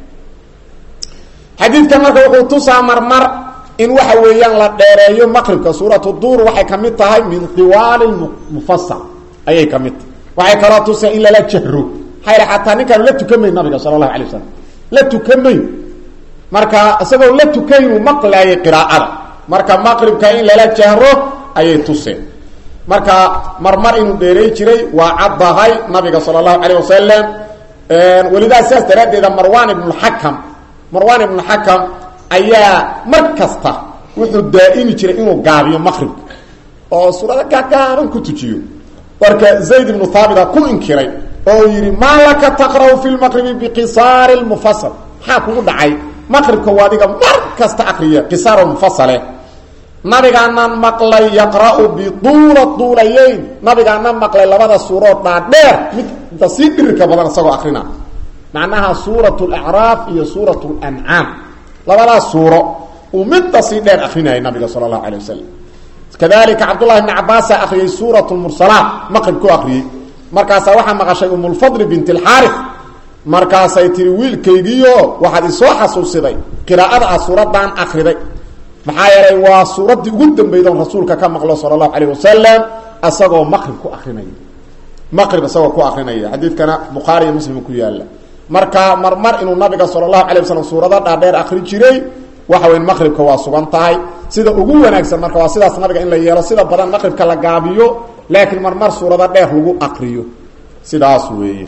xadiidkan marka wuxuu tusaa marmar in waxa weeyaan la dheereeyo maqribka suuratu duur waxay ka mid tahay min tiwaali mufasal ayay ka mid tahay waxay kaloo tusaa in lala jahro maxaa yidhi xataa ninkaanu la tukamayn nabiga sala allahu alay wasalam la tukamayn marka isagoo la tukaynuu maqlaayay qiraa'ada marka maqribka in lala jahro ayay tuseen marka marmar inuu dheeray jiray waa caddahay nabiga sala allahu calayh wasalam welidaa sidaas daraaddeeda marwan ibnuxakam marwan ibnuxakam ayaa mar kasta wuxuu daa'imi jiray inuu gaabiyo maqribka oo suurada gaagaaban ku tujiyo marka zayd ibnu haabita ku inkiray oo yidhi maa laka taqra'u fi lmaqribi biqisaari lmufasal maxaa kugu dhacay maqribka waa adiga mar kasta akriya qisaar mufasale nabigaanan maqlay yaqra'u biduula duulayeyn nabigaanan maqlay labada suuroo dhaadheer midda sii dhirirka badan isagoo akrina macnaha suurat lacraaf iyo suurat lancaam labadaas suuro uu midda sii dheer akrinayay nabiga sala allahu alay wasalam kadalika cabdullahi bni cabaasaa akriyey suurat lmursalaat maqrib ku akriyey markaasaa waxaa maqashay umulfadli bint alxaarif markaasay tihi wiilkaygiio waxaad isoo xasuusiday qiraa'ada ah suuraddaan akriday maxaa yeelay waa suuraddii ugu dambayda on rasuulka ka maqlo sala allahu calayh wasalam isagoo maqrib ku akrinaya maqrib isagoo ku akrinaya xadiidkana bukhaari iyo muslim ku yaalla marka marmar inuu nabiga sala allahu calay wasalam suurado dhaadheer akri jiray waxa weyn maqribka waa sugan tahay sida ugu wanaagsan marka waa sidaas nabiga in la yeelo sida badan maqribka la gaabiyo laakiin marmar suurado dheer lagu akriyo sidaas weeye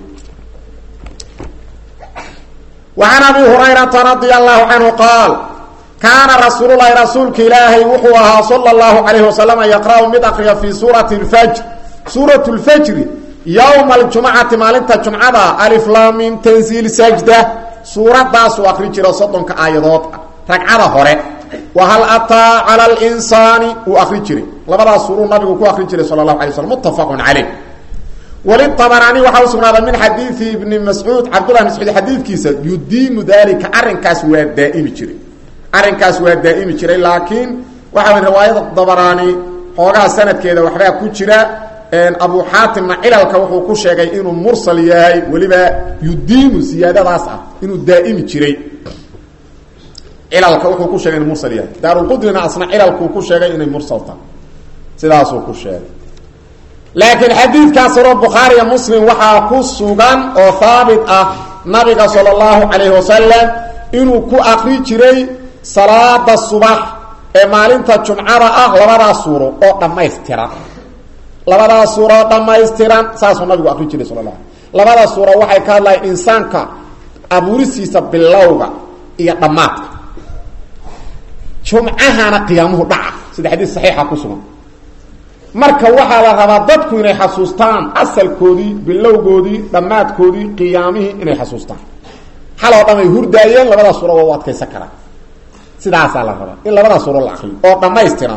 وعن أبي هريرة رضي الله عنه قال كان رسول الله رسولك إلهي وحوها صلى الله عليه وسلم يقرأ مدقيا في سورة الفجر سورة الفجر يوم الجمعة مالنت الجمعة ألف لام تنزيل سجدة سورة داس وأخرج رصدنك آيات ركعة هوري وهل أتى على الإنسان وأخرج لبدا سورة النبي وأخرج صلى الله عليه وسلم متفق عليه وللطبراني وحاو سغناده من حديث ابن مسعود عبد الله بن مسعود حديث كيسا يدين ذلك ارنكاس وا دائم جري ارنكاس وا دائم جري لكن وحاو روايه الطبراني xogaa sanadkeeda waxba ku jira een abu hatim ilalka wuxuu ku sheegay inuu mursal yahay waliba yudiinu siyaadadaas ah inuu daa'imi jiray ilalka wuxuu ku sheegay inuu mursal yahay daarul qudrina asna ilalku ku sheegay inay mursal tahay sidaas uu ku sheegay laakiin xadiidkaas ro bukhaari iyo muslim waxaa ku sugan oo haabit ah nabiga sala allahu calayhi wasalam inuu ku akri jiray salaada subax ee maalinta jumcada ah labadaas suuro oo dhammaystiran labadaas suuro oo dhammaystiran saasuu nabigu akri jiray sala la labadaas suuro waxay ka hadlayan insaanka abuurisiisa bilowga iyo dhammaadka jumcahana qiyaamuhu dhaca sida xadiis saxiixa ku sugan marka waxaa la rabaa dadku inay xasuustaan asalkoodii bilowgoodii dhammaadkoodii qiyaamihii inay xasuustaan xaloo dhan ay hurdaayeen labadaas suuro waa u adkaysan karaan sidaasaa la rabaa in labadaas suuro la akriyo oo dhammaystiran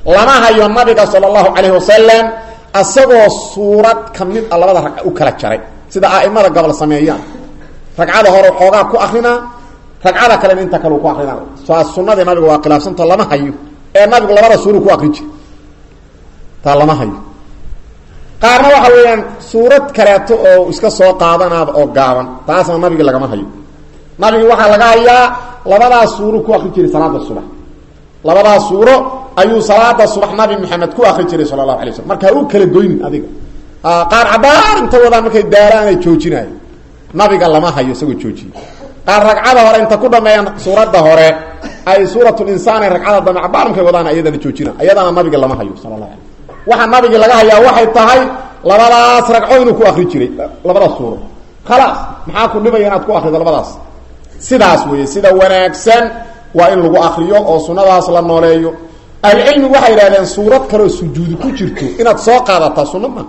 lama hayo nabiga sala allahu calayhi wasalam asagoo suurad ka mid a labada ragca u kala jaray sida a'imada gobol sameeyaan ragcada hore xoogaa ku akrinaa ragcada kalena inta kale ku akrinaa saa sunadii nabiga waa khilaafsanta lama hayo ee nabigu labada suuru ku akrin jira taa lama hayo qaarna waxa weeyaan suurad kaleeto oo iska soo qaadanaada oo gaaban taasna nabigi lagama hayo nabigi waxaa laga hayaa labadaas suuro ku akri jiray salaada subax labadaas suuro ayuu salaada subax nabi maxamed ku akri jiray sala allahu alay slam marka ha u kala goynin adiga qaar cabaar inta wadaan markay daaraanay joojinayo nabiga lama hayo isagoo joojiye qaar ragcada hore inta ku dhameeyaan suuradda hore ay suuratulinsaan ragcada dambe cabaar markay wadaan ayadana joojina ayadana nabiga lama hayo sala allahu alay waxaa nabigi laga hayaa waxay tahay labadaas ragco inuu ku akri jiray labadaas suuro khalaas maxaa ku dhibaya inaad ku akrido labadaas sidaas weeye sida wanaagsan waa in lagu akriyo oo sunadaas la nooleeyo ahlucilmi waxay yidhahdeen suurad kaleoo sujuudi ku jirto inaad soo qaadataa sunna ma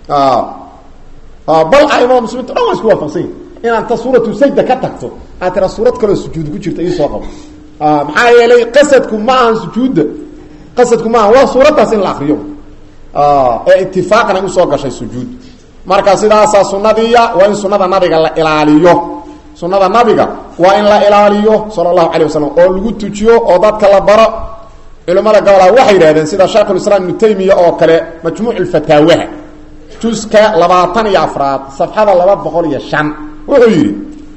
bal aimada muslimiinta dhan waa isku waafaqsanya inaad ta suuratu sajda ka tagto aad tira suurad kaleoo sujuudi ku jirta ii soo qabo maxaa yeelay qasadku ma ahan sujuudda qasadku ma ahan waa suuraddaas in la akriyo ee itifaaqan ay usoo gashay sujuud marka sidaasaa sunadiiya waa in sunada nabiga la ilaaliyo sunada nabiga waa in la ilaaliyo sala allahu calay wasalam oo lagu tujiyo oo dadka la baro culimmada gobolaa waxay yidhahdeen sida shaykhulislaam ibnu taymiya oo kale majmuuc lfataawaha juska labaatan iyo afraad safxada laba boqol iyo shan wuxuu yidhi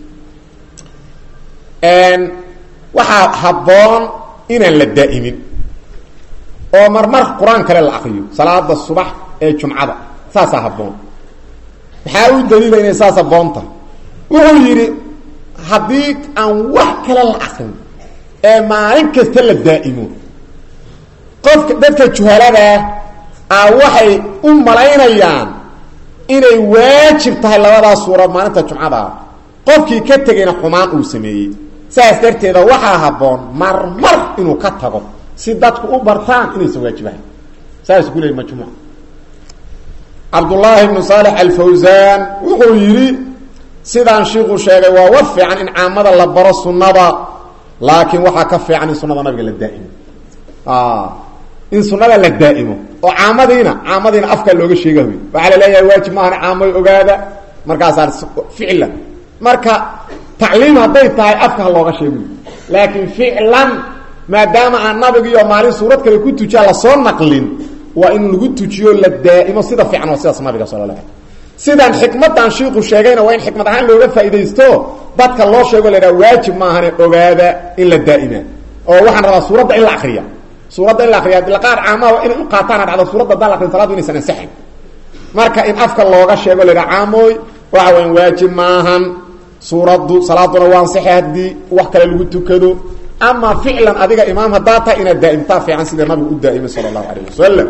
waxaa habboon inaan la daa'imin oo marmar qur-aan kale la akriyo salaada subax ee jumcada saasaa habboon maxaa u daliila inay saas habboonta wuxuu yidhi haddii aan wax kale la akrin ee maalin kasta la daa'imo qofka dadka juhaladaa a waxay u malaynayaan inay waajib tahay labadaas suura maalinta jumcada qofkii ka tegayna xumaan uu sameeyey saas darteeda waxaa habboon marmar inuu ka tago si dadku u bartaan inaysan waajibahayn saas ku leey majmuuc cabdullaahi ibnu saalex alfawsaan wuxuu yidhi sidaan shiiku sheegay waa war fiican in caamada la baro sunnada laakiin waxaa ka fiican in sunada nabiga la daa'imo in sunada la daa'imo oo caamadiina caamadiina afkaa looga sheega wy waxaa la leeyahay waajib maahan caamoy ogaada markaasaa ficlan marka tacliim hadday tahay afka ha looga sheego laakiin ficlan maadaama aan nabigiiyo maalin suurad kale ku tujiya lasoo naqlin waa in lagu tujiyo la daa'imo sida fiican waa sidaas nabiga sala la sidaan xikmadan shiiku sheegayna waa in xikmad ahaan looga faaidaysto dadka loo sheego la dhaha waajib maahane ogaada in la daa'ima oo waxaan rabaa suuradda in la akriya suuradda in la akriya dilaqaad caamaha inay u qaataana dhacdo suuradda haddaan la akrin saladu inaysan ansaxayn marka in afka looga sheego la dhaha caamooy waxa weyan waajib maahan suuraddu salaaduna waa ansaxay haddii wax kale lagu tukado ama ficlan adiga imaam haddaa tahay inaad daa'imtaa fiican sida nabigu u daa'imay sala allahu alayh wasalam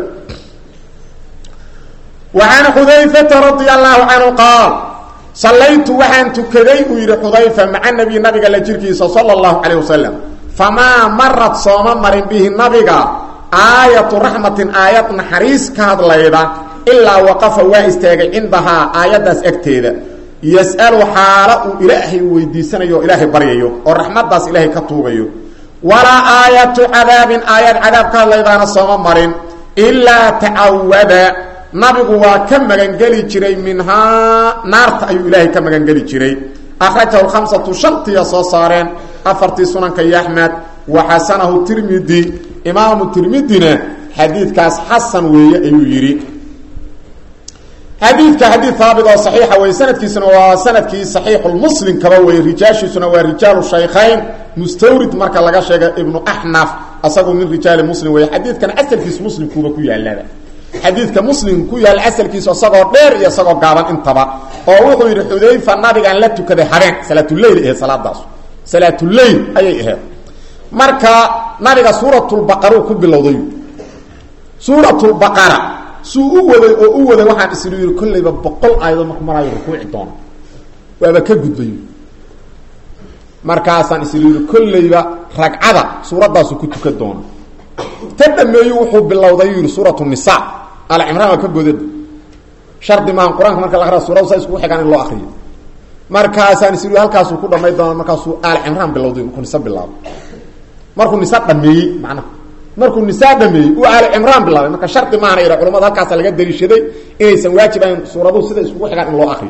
وعن xudayفةa رaضي الله عanه qاaل صalaytu waxaan tukaday uu yihi xudayfa maca نبي nabiga la jirkiisa salى الlaه عalيه وasلم famaa marad sooma marin bihi nabiga aayatu raxmatin aayad naxariis ka hadlayda ilaa waqafa waa istaagay cindahaa aayaddaas agteeda yas'alu xaalo uu ilaahay weydiisanayo o ilaahay baryayo oo raxmaddaas ilaahay ka tuugayo walaa aayatu cadaabin aayad cadaab ka hadlaydaana sooma marin ilaa tacawada nabigu waa ka magangeli jiray minhaa naarta ayuu ilaahay ka magangeli jiray akhrajahu lkhamsatu shantiya soo saareen afartii sunanka iyo axmed wa xasanahu tirmidi imaamu tirmidina xadiidkaas xasan weeye ayuu yidhi xadiidka xadiid haabit oo saxiixa wey sanadkiisuna waa sanadkii saxiixulmuslim kaba wey rijaashiisuna waa rijaalu shaykhayn mustawrid marka laga sheega ibnu axnaf asagu min rijaali muslim wey xadiidkan asalkiis muslimkuuba ku yaalaba xadiidka muslim ku yaal asalkiisu isagoo dheer iyo isagoo gaaban intaba oo wuxuu yidhi xudayfa nabigaan la tukaday habeen salaatuleyl ahayd salaadaas salaatuleyl ayay ahayd marka nabiga suuratulbaqaruu ku bilowday suuratulbaqara suu u waday oo u waday waxaan islu yidhi kollayba boqol aayadood marku maraayo rukuuci doono waaba ka gudbay markaasaan islu yidhi kollayba ragcada suuraddaasu ku tukan doona ta dhameeyu wuxuu bilowday yuu yihi suurat nisa alcimraan waa ka godada shardi maaha qur-aanka marka la akriya suuradu saa iskugu xigaan in loo akriyo markaasaan is halkaasuu ku dhamay doona markaasuu alcimraan bilowday markuu nise bilaabo markuu nise dhameeyey macnaha markuu nisaa dhameeyey uu aali cimraan bilaabay marka shardi maana ira culamada halkaasa laga daliishaday inaysan waajib ahayn suuraduhu sida iskugu xigaan in loo akriyo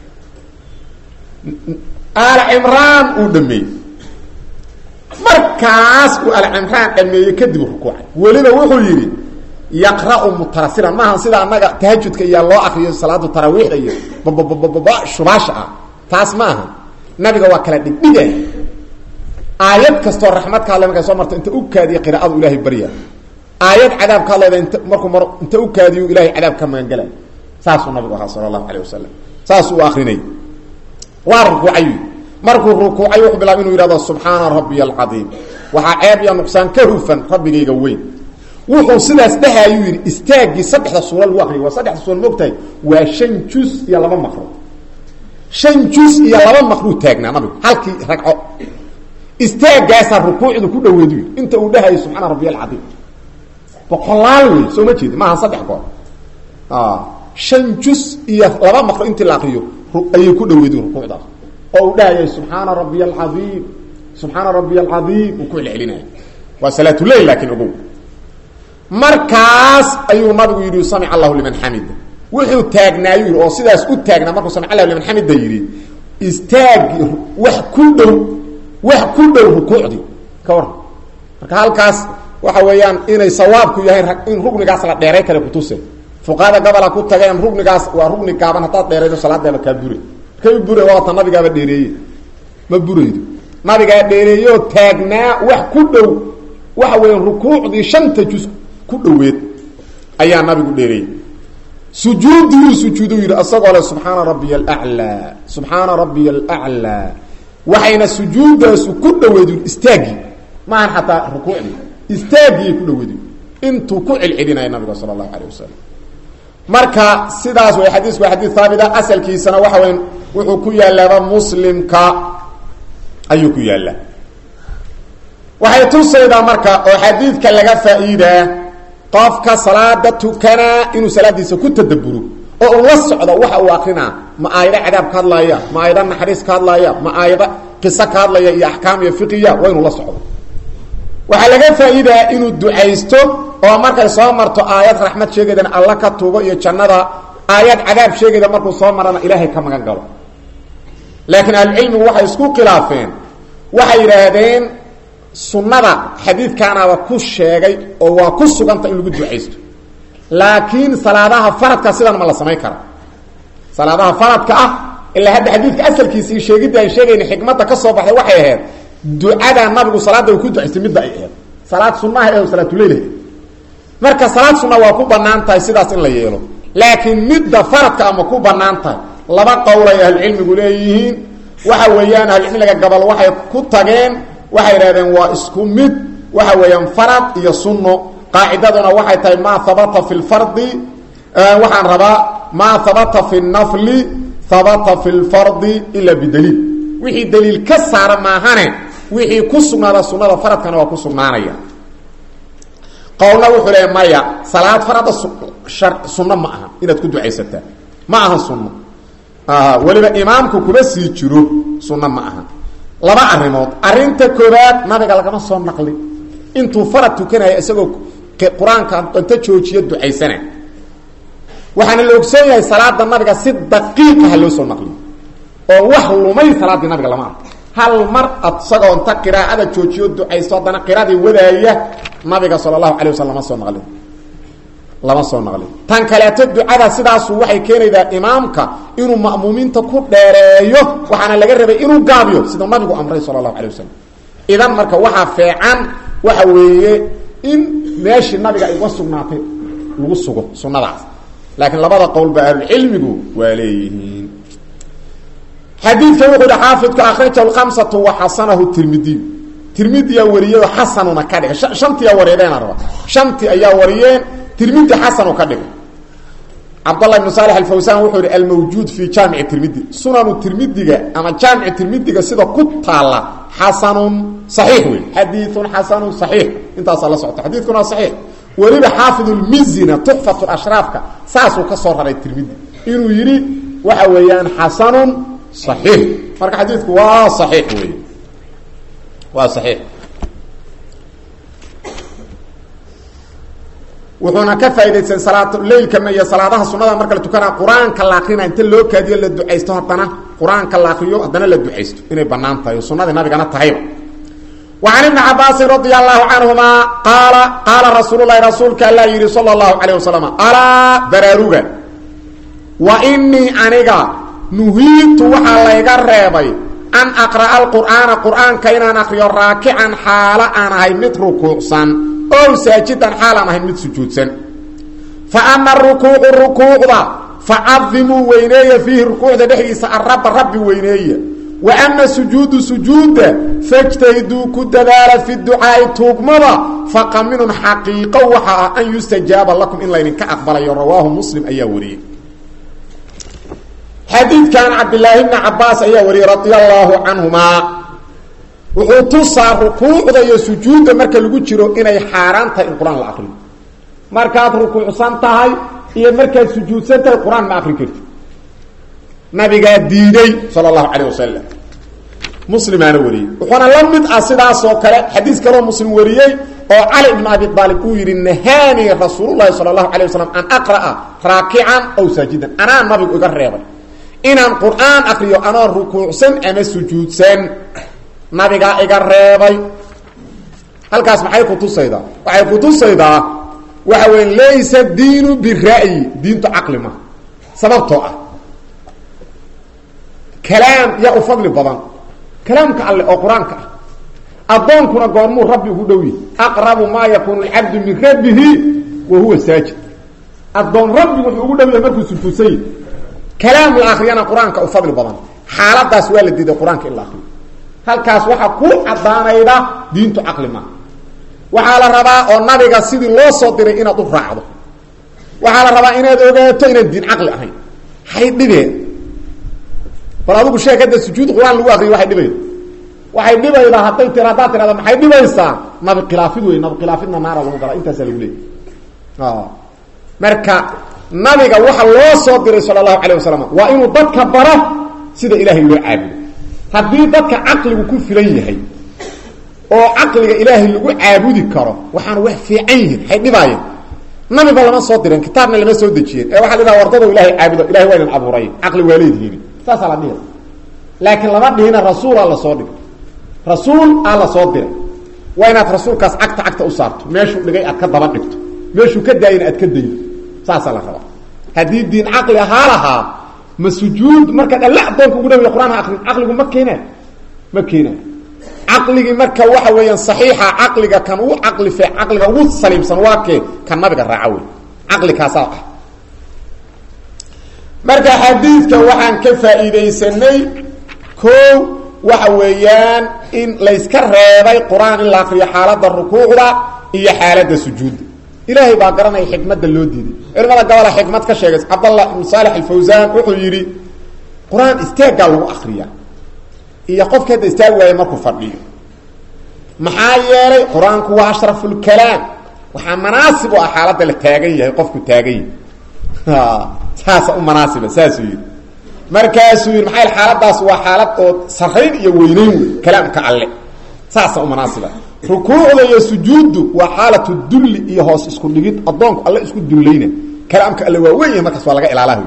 aali cimraan uu dhameeyey markaas uu aali cimraan dhameeyey kadib rukuucay weliba wuxuu yidhi yaqra'u mutarasilan maaha sida annaga tahajudka iyaa loo akriyo salaada taraawiixda iyo bababababa shubaasha ah taas ma aha nabiga waa kala dhigdhiga aayad kastoo raxmad ka hadlay markay soo marto inta u kaadiya qiraa'adu ilahay barya aayad cadaab ka hadlayda int markuu mar inta u kaadiyo ilahay cadaab ka magangelay saasuu nabigu ahaa sala allahu alayh wasalam saasuu u akrinay waa rukuucay markuu rukuucay wuxuu bilaabay inuu yidhahdo subxaana rabbiya alcadiim waxaa ceeb iyo nuqsaan ka hufan rabbigayga weyn wuxuu sidaas dhehayuu yidhi istaaggii saddexda suura lagu akriyo waa saddexda suura moogtahay waa shan jus iyo laba maqro shan jus iyo laba maqruu taagnaa nabigu halkii ragco istaagaasaa rukuucdu ku dhaweedu yidhi inta uu dhahayo subxaana rabbiya alcadiim boqolaal wey soo ma jeedi maaha saddex goor shan jus iyo laba maqro intii la akriyo ayay ku dhaweedu rukuucdaas oo uu dhahayay subxaana rabbiya alcadiim subxaana rabbiya alcadiim uu ku celcelinaya waa salaatuleyl laakiin ogow markaas ayuu nabigu yidhi samic allahu liman xamida wuxuu taagnaayu yidhi oo sidaas u taagnaa markuu samic allahu liman xamida yidhi istaagi wax ku dhow wax ku dhow rukuucdii ka waran marka halkaas waxa weeyaan inay sawaabku yahay in rugnigaas la dheeray kale kutuse fuqaada gabola ku tageen rugnigaas waa rugni gaaban haddaad dheeraydo salaadeeba kaa bure markay u bure waata nabigaaba dheereeye ma buraydo nabigaa dheereeyoo taagnaa wax ku dhow waxa weya rukuucdii shanta jus ku dhaweed ayaa nabigu dheereeyey sujuudiyuu sujuudu yidhi asagoo le subxaana rabbiya alaclaa subxaana rabbiya alaclaa waxayna sujuudaasu ku dhaweed istaagii maahan xataa rukuucdii istaagiyay ku dhaweed intuu ku celcelinaya nabiga sala allahu alayh wasalam marka sidaas way xadiisku waa xadiis haabita asalkiisana waxa weya wuxuu ku yaalaaba muslimka ayuu ku yaallaa waxay tusaydaa marka oo xadiidka laga faa'iidaa qofka salaada tukanaa inuu salaadiisa ku tadaburo oo uu la socdo waxa uu akrinaa ma aayado cadaab ka hadlaaya ma aayado naxariis ka hadlaaya ma aayado qiso ka hadlaya iyo axkaam iyo fiqiya waa inuu la socdo waxaa laga faa'iidaa inuu ducaysto oo markay soo marto aayad raxmad sheegeedana alla ka tuugo iyo jannada aayad cadaab sheegayda markuu soo marana ilaahay ka magan galo laakiin ahlucilmigu waxay isku khilaafeen waxay yidhaahdeen sunnada xadiidkaanaaba ku sheegay oo waa ku suganta in lagu ducaysto laakiin salaadaha faradka sidan ma la samayn kara salaadaha faradka ah ilaa hadda xadiidka asalkiisii sheegidda aan sheegayna xikmadda ka soo baxday waxay ahayd ducada nabigu salaadda uu ku ducaystay midda ay ahayd salaad sunnaha ee salaatuleyl marka salaad sunna waa ku banaan tahay sidaas in la yeelo laakiin midda faradka ama ku banaan tahay laba qowlay ahlucilmigu leeyihiin waxa weeyaan ahlucilmiga gabal waxay ku tageen waxay idhahdeen waa isku mid waxa weeyaan farad iyo sunno qaacidaduna waxay tahay maa habata fi lfardi waxaan rabaa maa habata fi nafli habata fi lfardi ila bidaliil wixii daliil ka saara maahane wixii ku sugnaada sunnada faradkana waa ku sugnaanaya qowlna wuxuu leeya maya salaad farada sunno ma aha inaad ku ducaysataa ma aha sunno weliba imaamku kuma sii jiro sunno ma aha laba arrimood arrinta koobaad nabiga lagama soo naqlin intuu farad tukanaya isagoo qur-aanka inta joojiyo ducaysana waxaana la ogsoon yahay salaada nabiga si daqiiqaha loo soo naqliyo oo wax lumay salaaddii nabiga lama arko hal mar isagoo inta qiraa'ada joojiyo ducaysto haddana qiraadii wadaaya nabiga sala allahu alay waslm lama soo naqlin lama soo naqlin tan kaleeto ducada sidaasu waxay keenaydaa imaamka inuu ma'muumiinta ku dheereeyo waxaana laga rabay inuu gaabiyo sida nabigu amray sala allahu alay wasalam idan marka waxaa feecan waxa weeye in meeshii nabiga ay uga sugnaatay lagu sugo sunnadaas laakiin labada qowlba ahlucilmigu waa leeyihiin xadiidka wuxuu hi xaafidku akhrajahu lkhamsatu wa xasanahu tirmidiy tirmidiyaa wariyado xasanuna ka dhigay shantiyaa wareedeena raba shantii ayaa wariyeen tirmidi xasanu ka dhigay cabdallah ibnu saalex alfawsan wuxuu yihi almawjuud fi jaamici tirmidi sunanu tirmidiga ama jaamici tirmidiga sida ku taalla xasanun saxiix wey xadiiun xasanun saxiix intaasaa la socota xadiidkuna waa saxiix weliba xaafidulmizina tuxfat ashraafka saasuu ka soo raray tirmidi inuu yidhi waxa weeyaan xasanun saxiix marka xadiidku waa saxiix wey waa saxiix wuxuuna ka faa'idaystay salaatuleylkana iyo salaadaha sunnada marka la tukanaa qur-aanka la akrina inta loo kaadiyo la ducaysto haddana qur-aanka la akriyo haddana la ducaysto inay bannaan tahay oo sunnadii nabigana tahayba وعن بن cabاasi رضي الله عنهma qاal qaala rasuul الlahi rasuulka alla yihi slى الlaهu عليه وسلم alاa baraaruga وإنii aniga nuhiitu waxaa layga reebay an أqرأa الqur'aana qur'aanka inaan akriyo raakican xaalo aan ahay mid rukuucsan ow saajidan xaal aan ahay mid sujuudsan faأma الرukuucu rukuucda facadimuu weyneeya fiihi rukuucda dhexdiisa araba rabbi weyneeya وأma sujuudu sujuuda fاjtahiduu ku dadaala fi ducaa'i tuugmada faqaminun xaqiiqo waxa ah an yustajaaba lakum in laydinka aqbalayo rawaahu muslim ayaa wariyey xadiidkan cabdilaahi bni cabaas ayaa wariyey radia allaahu canhumaa wuxuu tusaa rukuucda iyo sujuudda marka lagu jiro inay xaaraan tahay in qur-aan la akriyo markaad rukuucsan tahay iyo markaad sujuudsan tahay qur-aan ma akri karti nabigaa diiday sal اlahu alيه wasalam muslimaana wariyey wuxuuna la mid ah sidaasoo kale xadiis kaloo muslim wariyey oo cali ibn abi aalib uu yihi nahaanii rasuul lahi salى اlahu alيه wasalam an aqra'a raakican aw saajidan anaa nabigu iga reebay inaan qur'aan akriyo anoo rukuucsan ama sujuudsan nabigaa iga reebay halkaas maxay kutusaydaa waxay kutusaydaa waxa weya laysa diinu bira'yi diintu caqli ma sababtoo ah kalaam yaa u fadli badan kalaamka alle oo qur-aanka ah addoonkuna goormuu rabbi ugu dhow yahy aqrabu maa yakuunu alcabdu min rabbihi wa huwa saajid addoon rabbi wuxuu ugu dhow yahay markuu sujuudsan yahy kalaam la akriyana qur-aanka u fadli badan xaaladaas waa la diiday qur-aanka in la akriyo halkaas waxaa ku caddaanayda diintu caqli maaha waxaa la rabaa oo nabiga sidii loo soo diray inaad u raacdo waxaa la rabaa inaad ogaato inaan diin caqli ahayn hay dhibeen bal adigu sheeg hadda sujuud qur-aan lagu akriyo waxay dhibayda waxay dhibaydaa hadday tir haddaad tirahda maxay dhibaysaa nabi khilaafid wey nabi khilaafidna naara lagu galaa intaasaa lagu leeyay marka nabiga waxa loo soo diray sala allahu calayh wasalam waa inuu dadka baro sida ilaahay loo caabudo haddii dadka caqligu ku filan yahay oo caqliga ilaahay lagu caabudi karo waxaana wax fiican yihiin hay dhibaayeen nabiba lama soo direen kitaabna lama soo dejiyeen ee waxaa la dhaha wardado ilahay caabudo ilahay waa idin abuuray caqli waa leedihiin saasaa la dhihi laakiin lama dhihina rasuulaa lasoo dhigay rasuul aa la soo diray waa inaad rasuulkaas cagta cagta u saarto meeshuu dhigay aad ka daba dhigto meeshuu ka daayina aad ka daydo saasaa la rabaa haddii diin caqli ahaa lahaa ma sujuud markaad alle adoonka ugu dhawiya qur-aan ha akrin caqligu ma keena ma keena caqligii marka waxa weeyaan saxiixa caqliga kan ugu caqli fe caqliga ugu saliimsan waa kee kan nabiga raaca wey caqli kaasaa ah marka xadiidka waxaan ka faa'iidaysanay kow waxa weeyaan in layska reebay qur-aan in la akriyo xaaladda rukuucda iyo xaaladda sujuudda ilaahay baa garanaya xikmadda loo diiday culimada gabola xikmad ka sheegay cabdallah ibn saalex alfawsaan wuxuu yidhi qur-aan istaaggaa lagu akriyaa iyo qofka hadda istaag waaya markuu fadhiyo maxaa yeelay qur-aanku waa ashrafulkalaam waxaa manaasib u ah xaaladda la taagan yahay qofku taagan yahay saasa u manaasiba saasuu yidhi markaasuu yidhi maxaa xaaladaas waa xaalad oo sarayn iyo weyneyn wey kalaamka alle saasa u manaasiba rukuucda iyo sujuuddu waa xaalatu dulli iyo hoos isku dhigid addoonku alle isku dullayna kalaamka alle waa weyn yahay markaas waa laga ilaalaha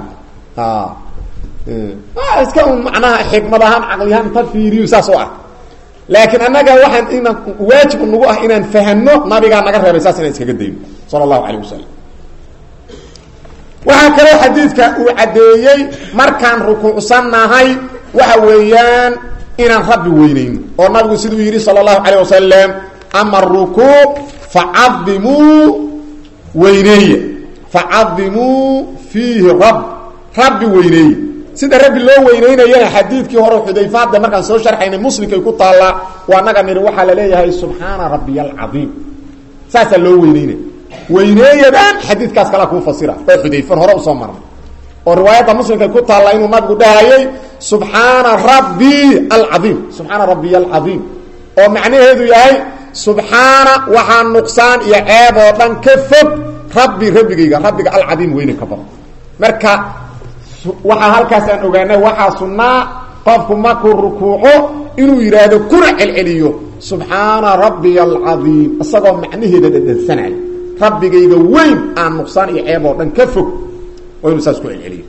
iska un macnaha xikmad ahaan caqliyahaan inta fiiriyo saas oo ah laakiin annaga waxaan inaan waajib nagu ah inaan fahano nabigaa naga reebay saas inaan iskaga dayno sala allahu calayh wasalam waxaa kaloo xadiidka uu caddeeyey markaan rukuucsannahay waxa weeyaan inaan rabbi weynayno oo nabigu siduu yidhi sala allahu calayh wasalam ama arukuuc facadimuu weyneeya facadimuu fiihi rab rabbi weyneeye sida rabbi loo weyneynayana xadiidkii hore xudayfaadda markaan soo sharxaynay muslimkay ku taallaa waa naga nidhi waxaa la leeyahay subxaana rabbiy alcadiim saasaa loo weyneynaya weyneeyadan xadiidkaas kalaa kuu fasira oo xudayfan hore usoo marnay oo riwaayadda muslimkay ku taalla inuu nabigu dhahayay subxaana rabbi alcaiim subxaana rabbiy alcadiim oo macnaheedu yahay subxaana waxaa nuqsaan iyo ceeb oo dhan ka fog rabbi rabbigayga rabbiga alcadiim weyne ka badan marka waxaa halkaas aan ogaanay waxaa sunnaa qofku markuu rukuuco inuu yidhaahdo kuna celceliyo subxaana rabbiy alcadiim isagoo macnaheeda dhadhansanaya rabbigayga weyn aan nuqsaan iyo ceeb oo dhan ka fog waa inuu saas ku celceliyo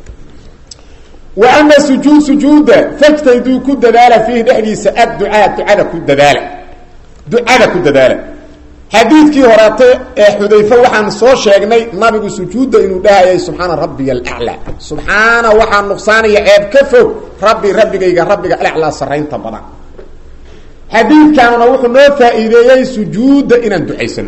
wa ama sujuud sujuuda fajtayduu ku dadaala fiihi dhexdiisa adducaa ducada ku dadaala ducada ku dadaala xadiidkii horeete ee xudayfe waxaan soo sheegnay nabigu sujuudda inuu dhahayay subxaana rabbiya alaclaa subxaana waxaa nuqsaanaya ceeb ka fog rabbi rabbigayga rabbiga alaclaa saraynta badan xadiidkanuna wuxuu noo faa'iideeyey sujuudda inaan ducaysano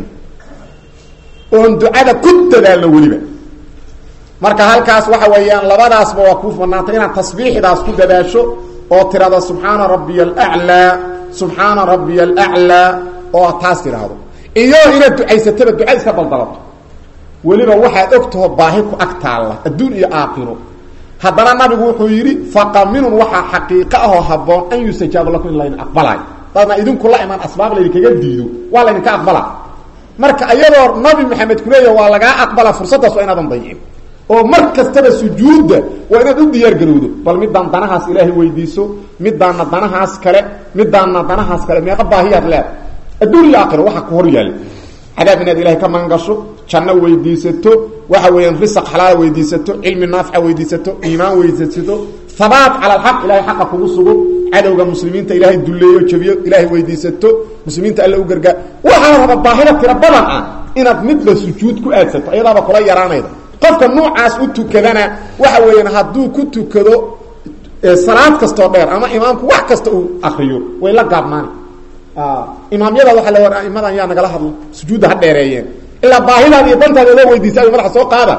oon ducada ku dadaalno weliba marka halkaas waxa weeyaan labadaasba waa kuu banaantay inaad tasbiixdaas ku dadaasho oo tirahdo subxaana rabbiya alaclaa subxaana rabbiya alaclaa oo taas tidhaahdo iyo inaad ducaysataba duca iska daldalato weliba waxaad ogtaho baahi ku ag taalla adduun iyo aakhiro haddana nabigu wuxuu yidhi faqaminun waxaa xaqiiqo ahoo habboon an yustajaaba lakum in laydin aqbalaayo dadna idinku la imaan asbaab laydinkaga diido waa laydinka aqbala marka iyadoo nabi maxamed kuleeya waa lagaa aqbala fursaddaas waa inaadan dayicin oo mar kastaba sujuudda waa inaad u diyaar garowdo bal midaan danahaas ilaahay weydiiso midaana danahaas kale midaana danahaas kale meeqa baahiyaad leeda adduun iyo aakhiro waxaa ku hor yaalla cadaab inaad ilahay ka magangasho janno weydiisato waxa weeyaan risaq xalaala weydiisato cilmi naafica weydiisato iimaan weydiisato habaat cala alxaq ilahay xaqa kugu sugo cadowga muslimiinta ilaahay dulleeyo jabiyo ilaahay weydiisato muslimiinta alla u gargaar waxaa raba baahida tiro badan ah inaad midba sujuud ku aadsato iyadaaba kula yaraanayda qofka noocaas u tukadana waxa weeyaan hadduu ku tukado salaad kastoo dheer ama imaamku wax kasta uu akriyo way la gaabnaani imaamyada waa la aimadan yaa nagala hadlo sujuudda ha dheereeyeen ilaa baahidaada iyo dantaada loo weydiisa ay madaxa soo qaada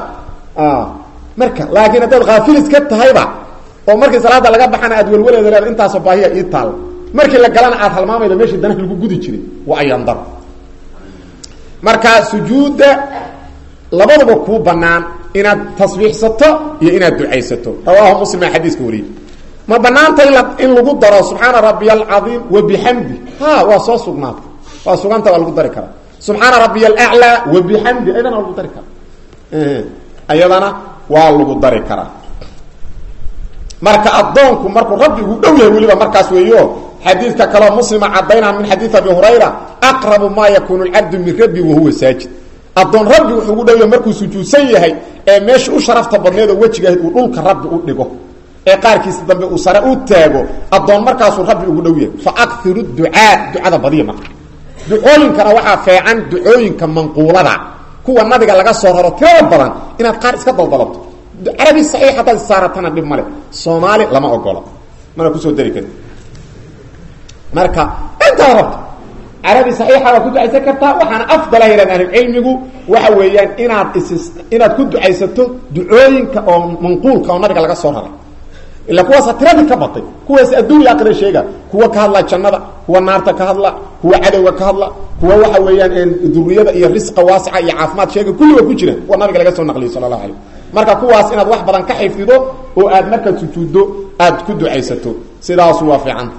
marka laakiin haddaad khaafilis ka tahayba oo markii salaada laga baxana aad welwaleeda leeda intaasoo baahiya ii taalla markii la galana aad halmaamayda meeshii danaha lagu gudi jiray waa ayandar marka sujuudda labaduba kuu banaan inaad tasbiixsato iyo inaad ducaysato rawaahu muslim aa xadiiska wariyey ma banaanta in lagu daro subxaana rabbiya alcaiim wabixamdi ha waa soo sugnaata waa suganta waa lagu dari karaa subxaana rabbiya alaclaa wabixamdi ayadana waa lagu dari karaa ayadana waa lagu dari karaa marka addoonku markuu rabbi ugu dhow yahay weliba markaas weeyo xadiidka kaleo muslima caddaynaa min xadiid abi hurayra aqrabu maa yakuunu lcabdu min rabbi wahuwa saajid addoon rabbi wuxuu ugu dhow yahay markuu sujuudsan yahay ee meesha u sharafta badneed oo wejigaah uu dhulka rabbi u dhigo ee qaarkiisa dambe uu sare u taago addoon markaasuu rabbi ugu dhow yahay fa akiru ducaa ducada badiya marka ducooyinkana waxaa feecan ducooyinka manquulada kuwa nabiga laga soo raro tirada badan inaad qaar iska daldalabto carabi saxiix haddaad isaaratana dhib male soomaali lama ogola mana kusoo dari kari marka intaad rabto carabi saxiixa waad ku ducaysan kartaa waxaana afdala yidhahda ahlucilmigu waxa weeyaan inaad is inaad ku ducaysato ducooyinka oo manquulka oo nabiga laga soo raray ila kuwaasa tiradii ka batay kuwaas adduunya aqira sheega kuwa ka hadla jannada kuwa naarta ka hadla kuwa cadowga ka hadla kuwa waxa weeyaan duriyada iyo risqa waasica iyo caafimaad sheega kulliba ku jira kuwa nabiga laga soo naqliyay sala allahu alayh marka kuwaas inaad wax badan ka xifdido oo aad markaad sujuuddo aad ku ducaysato sidaasu waa fiicanta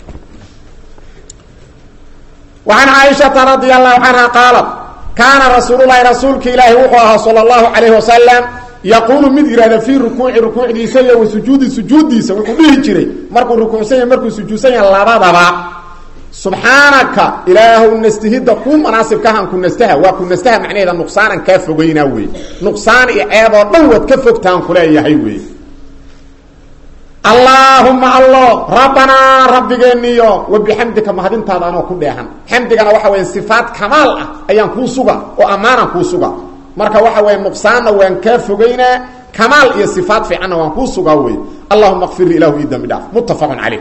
وعن cائشhaةa رaضي الله عنها qاaلت kaana rasuul الlahi rasuulka ilaahi wuxuu ahaa salى الlaهu عaليه وasلم yaquulu mid yihahda fii rukuuci rukuucdiisa iyo wa sujuudi sujuuddiisa wuxuu dhihi jiray markuu rukuucsan yahy markuu sujuudsan yahay labadaba subxaanaka ilaahu nastihidda kuu manaasibkahan ku nastaha waa ku nastaha macnaheeda nuqsaanan kaa fogeynaa wey nuqsaan iyo ceeboo dhan waad ka fogtaan kuleeyahay wey allaahuma allo rabbanaa rabbigeeniyo wa bixamdika mahadintaada anoo ku dheehan xamdigana waxa weya sifaat kamaal ah ayaan kuu suga oo ammaanaan kuu suga marka waxa weya nuqsaanna waan kaa fogeynaa kamaal iyo sifaat fiicanna waan kuu sugaa wey allahuma kfir li ilahu ii dambi dhaaf muttafaqun caleyh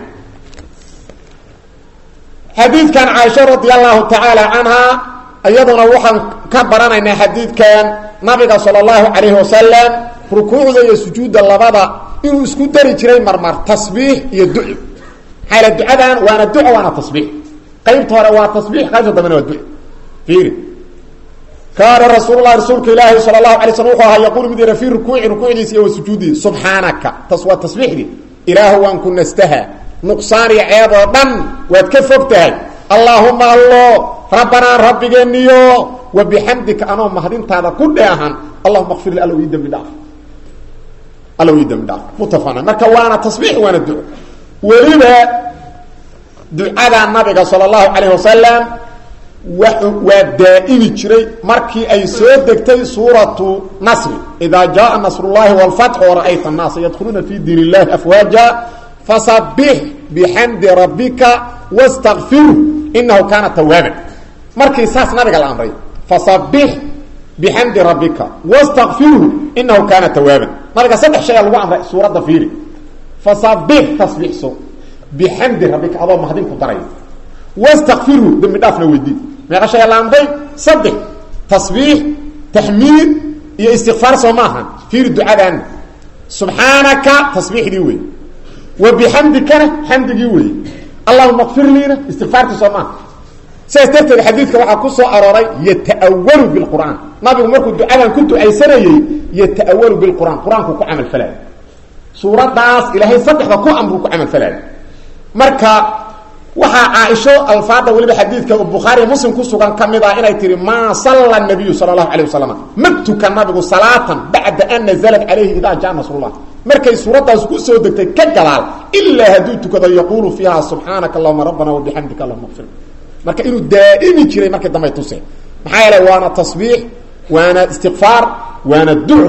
xadiidkan caaisha radi allahu tacaala canhaa iyaduna waxaan ka baranaynaa xadiidkan nabiga sala allahu calayhi wasalam rukuucda iyo sujuudda labada inuu isku dari jiray marmar tasbiix iyo duco maxaa ducadan waana duco waana tasbiix qaybta hore waa tasbiix qaybta dambena waa duco fiiri kaana rasuululahi rasuulka ilaahi sala allahu alay slm wuxuu ahaa yaquulu mid yara fii rukuuci rukuucdiisa iyo wa sujuudihi subxaanaka taas waa tasbiixdii ilaahu waan ku nastaha nuqsaan iyo ceeb oo dhan waad ka fog tahay allaahuma allo rabbanaa rabbigeeniyo wa bixamdika anoo mahadintaada ku dheehan allahuma kfir li allow ii dembi dhaaf allow ii dembi dhaaf muttafaqna marka waana tasbiix waana duco weliba ducada nabiga sala allahu calayh wasalam waa daa'imi jiray markii ay soo degtay suuratu nasri idaa jaaa nasrullahi wlfatx wara'ayta annaasa yadkhuluuna fi diin illahi afwaaja fasabix bixamdi rabbika wastakfiru inahu kaana tawaaban markii saas nabiga la amray fasabix bixamdi rabbika wastakfiru inahu kaana tawaaban nabiga saddex shay a lagu amray suuradda fiiri fasabix tasbiixso bixamdi rabbika adoo mahadin ku daray wastakfiru dembi dhaafna weydii meeqa shay la amray saddex tasbiix taxmiid iyo istikfaar soo maaha fiiri ducadaana subxaanaka tasbiixdii wey wa bixamdikana xamdigii wey allahuma kfir liina istikfaartii soo maaha sidaas darteed xadiidka waxaa ku soo arooray yata'awalu bilqur'aan nabigu markuu ducadan ku ducaysanayey yata'awalu bilqur'aan qur-aanku ku camal falaayo suuraddaas ilaahay saddexda ku amruu ku camal falaayo marka waxaa caaisho alfaada weliba xadiidka bukhaari muslim ku sugan ka mid ah inay tihi maa salla nabiyu sala allahu alayh wasalam ma tukan nabigu salaatan bacda an nazalat calayhi idaa jaa nasrullah markay suuraddaas ku soo degtay ka gadaal ilaa hadduu tukado yaquulu fiiha subxaanaka allahuma rabbana wabixamdika allahuma qfir marka inuu daa'imi jiray markii dambay tuse maxaa yeele waana tasbiix waana istikfaar waana duco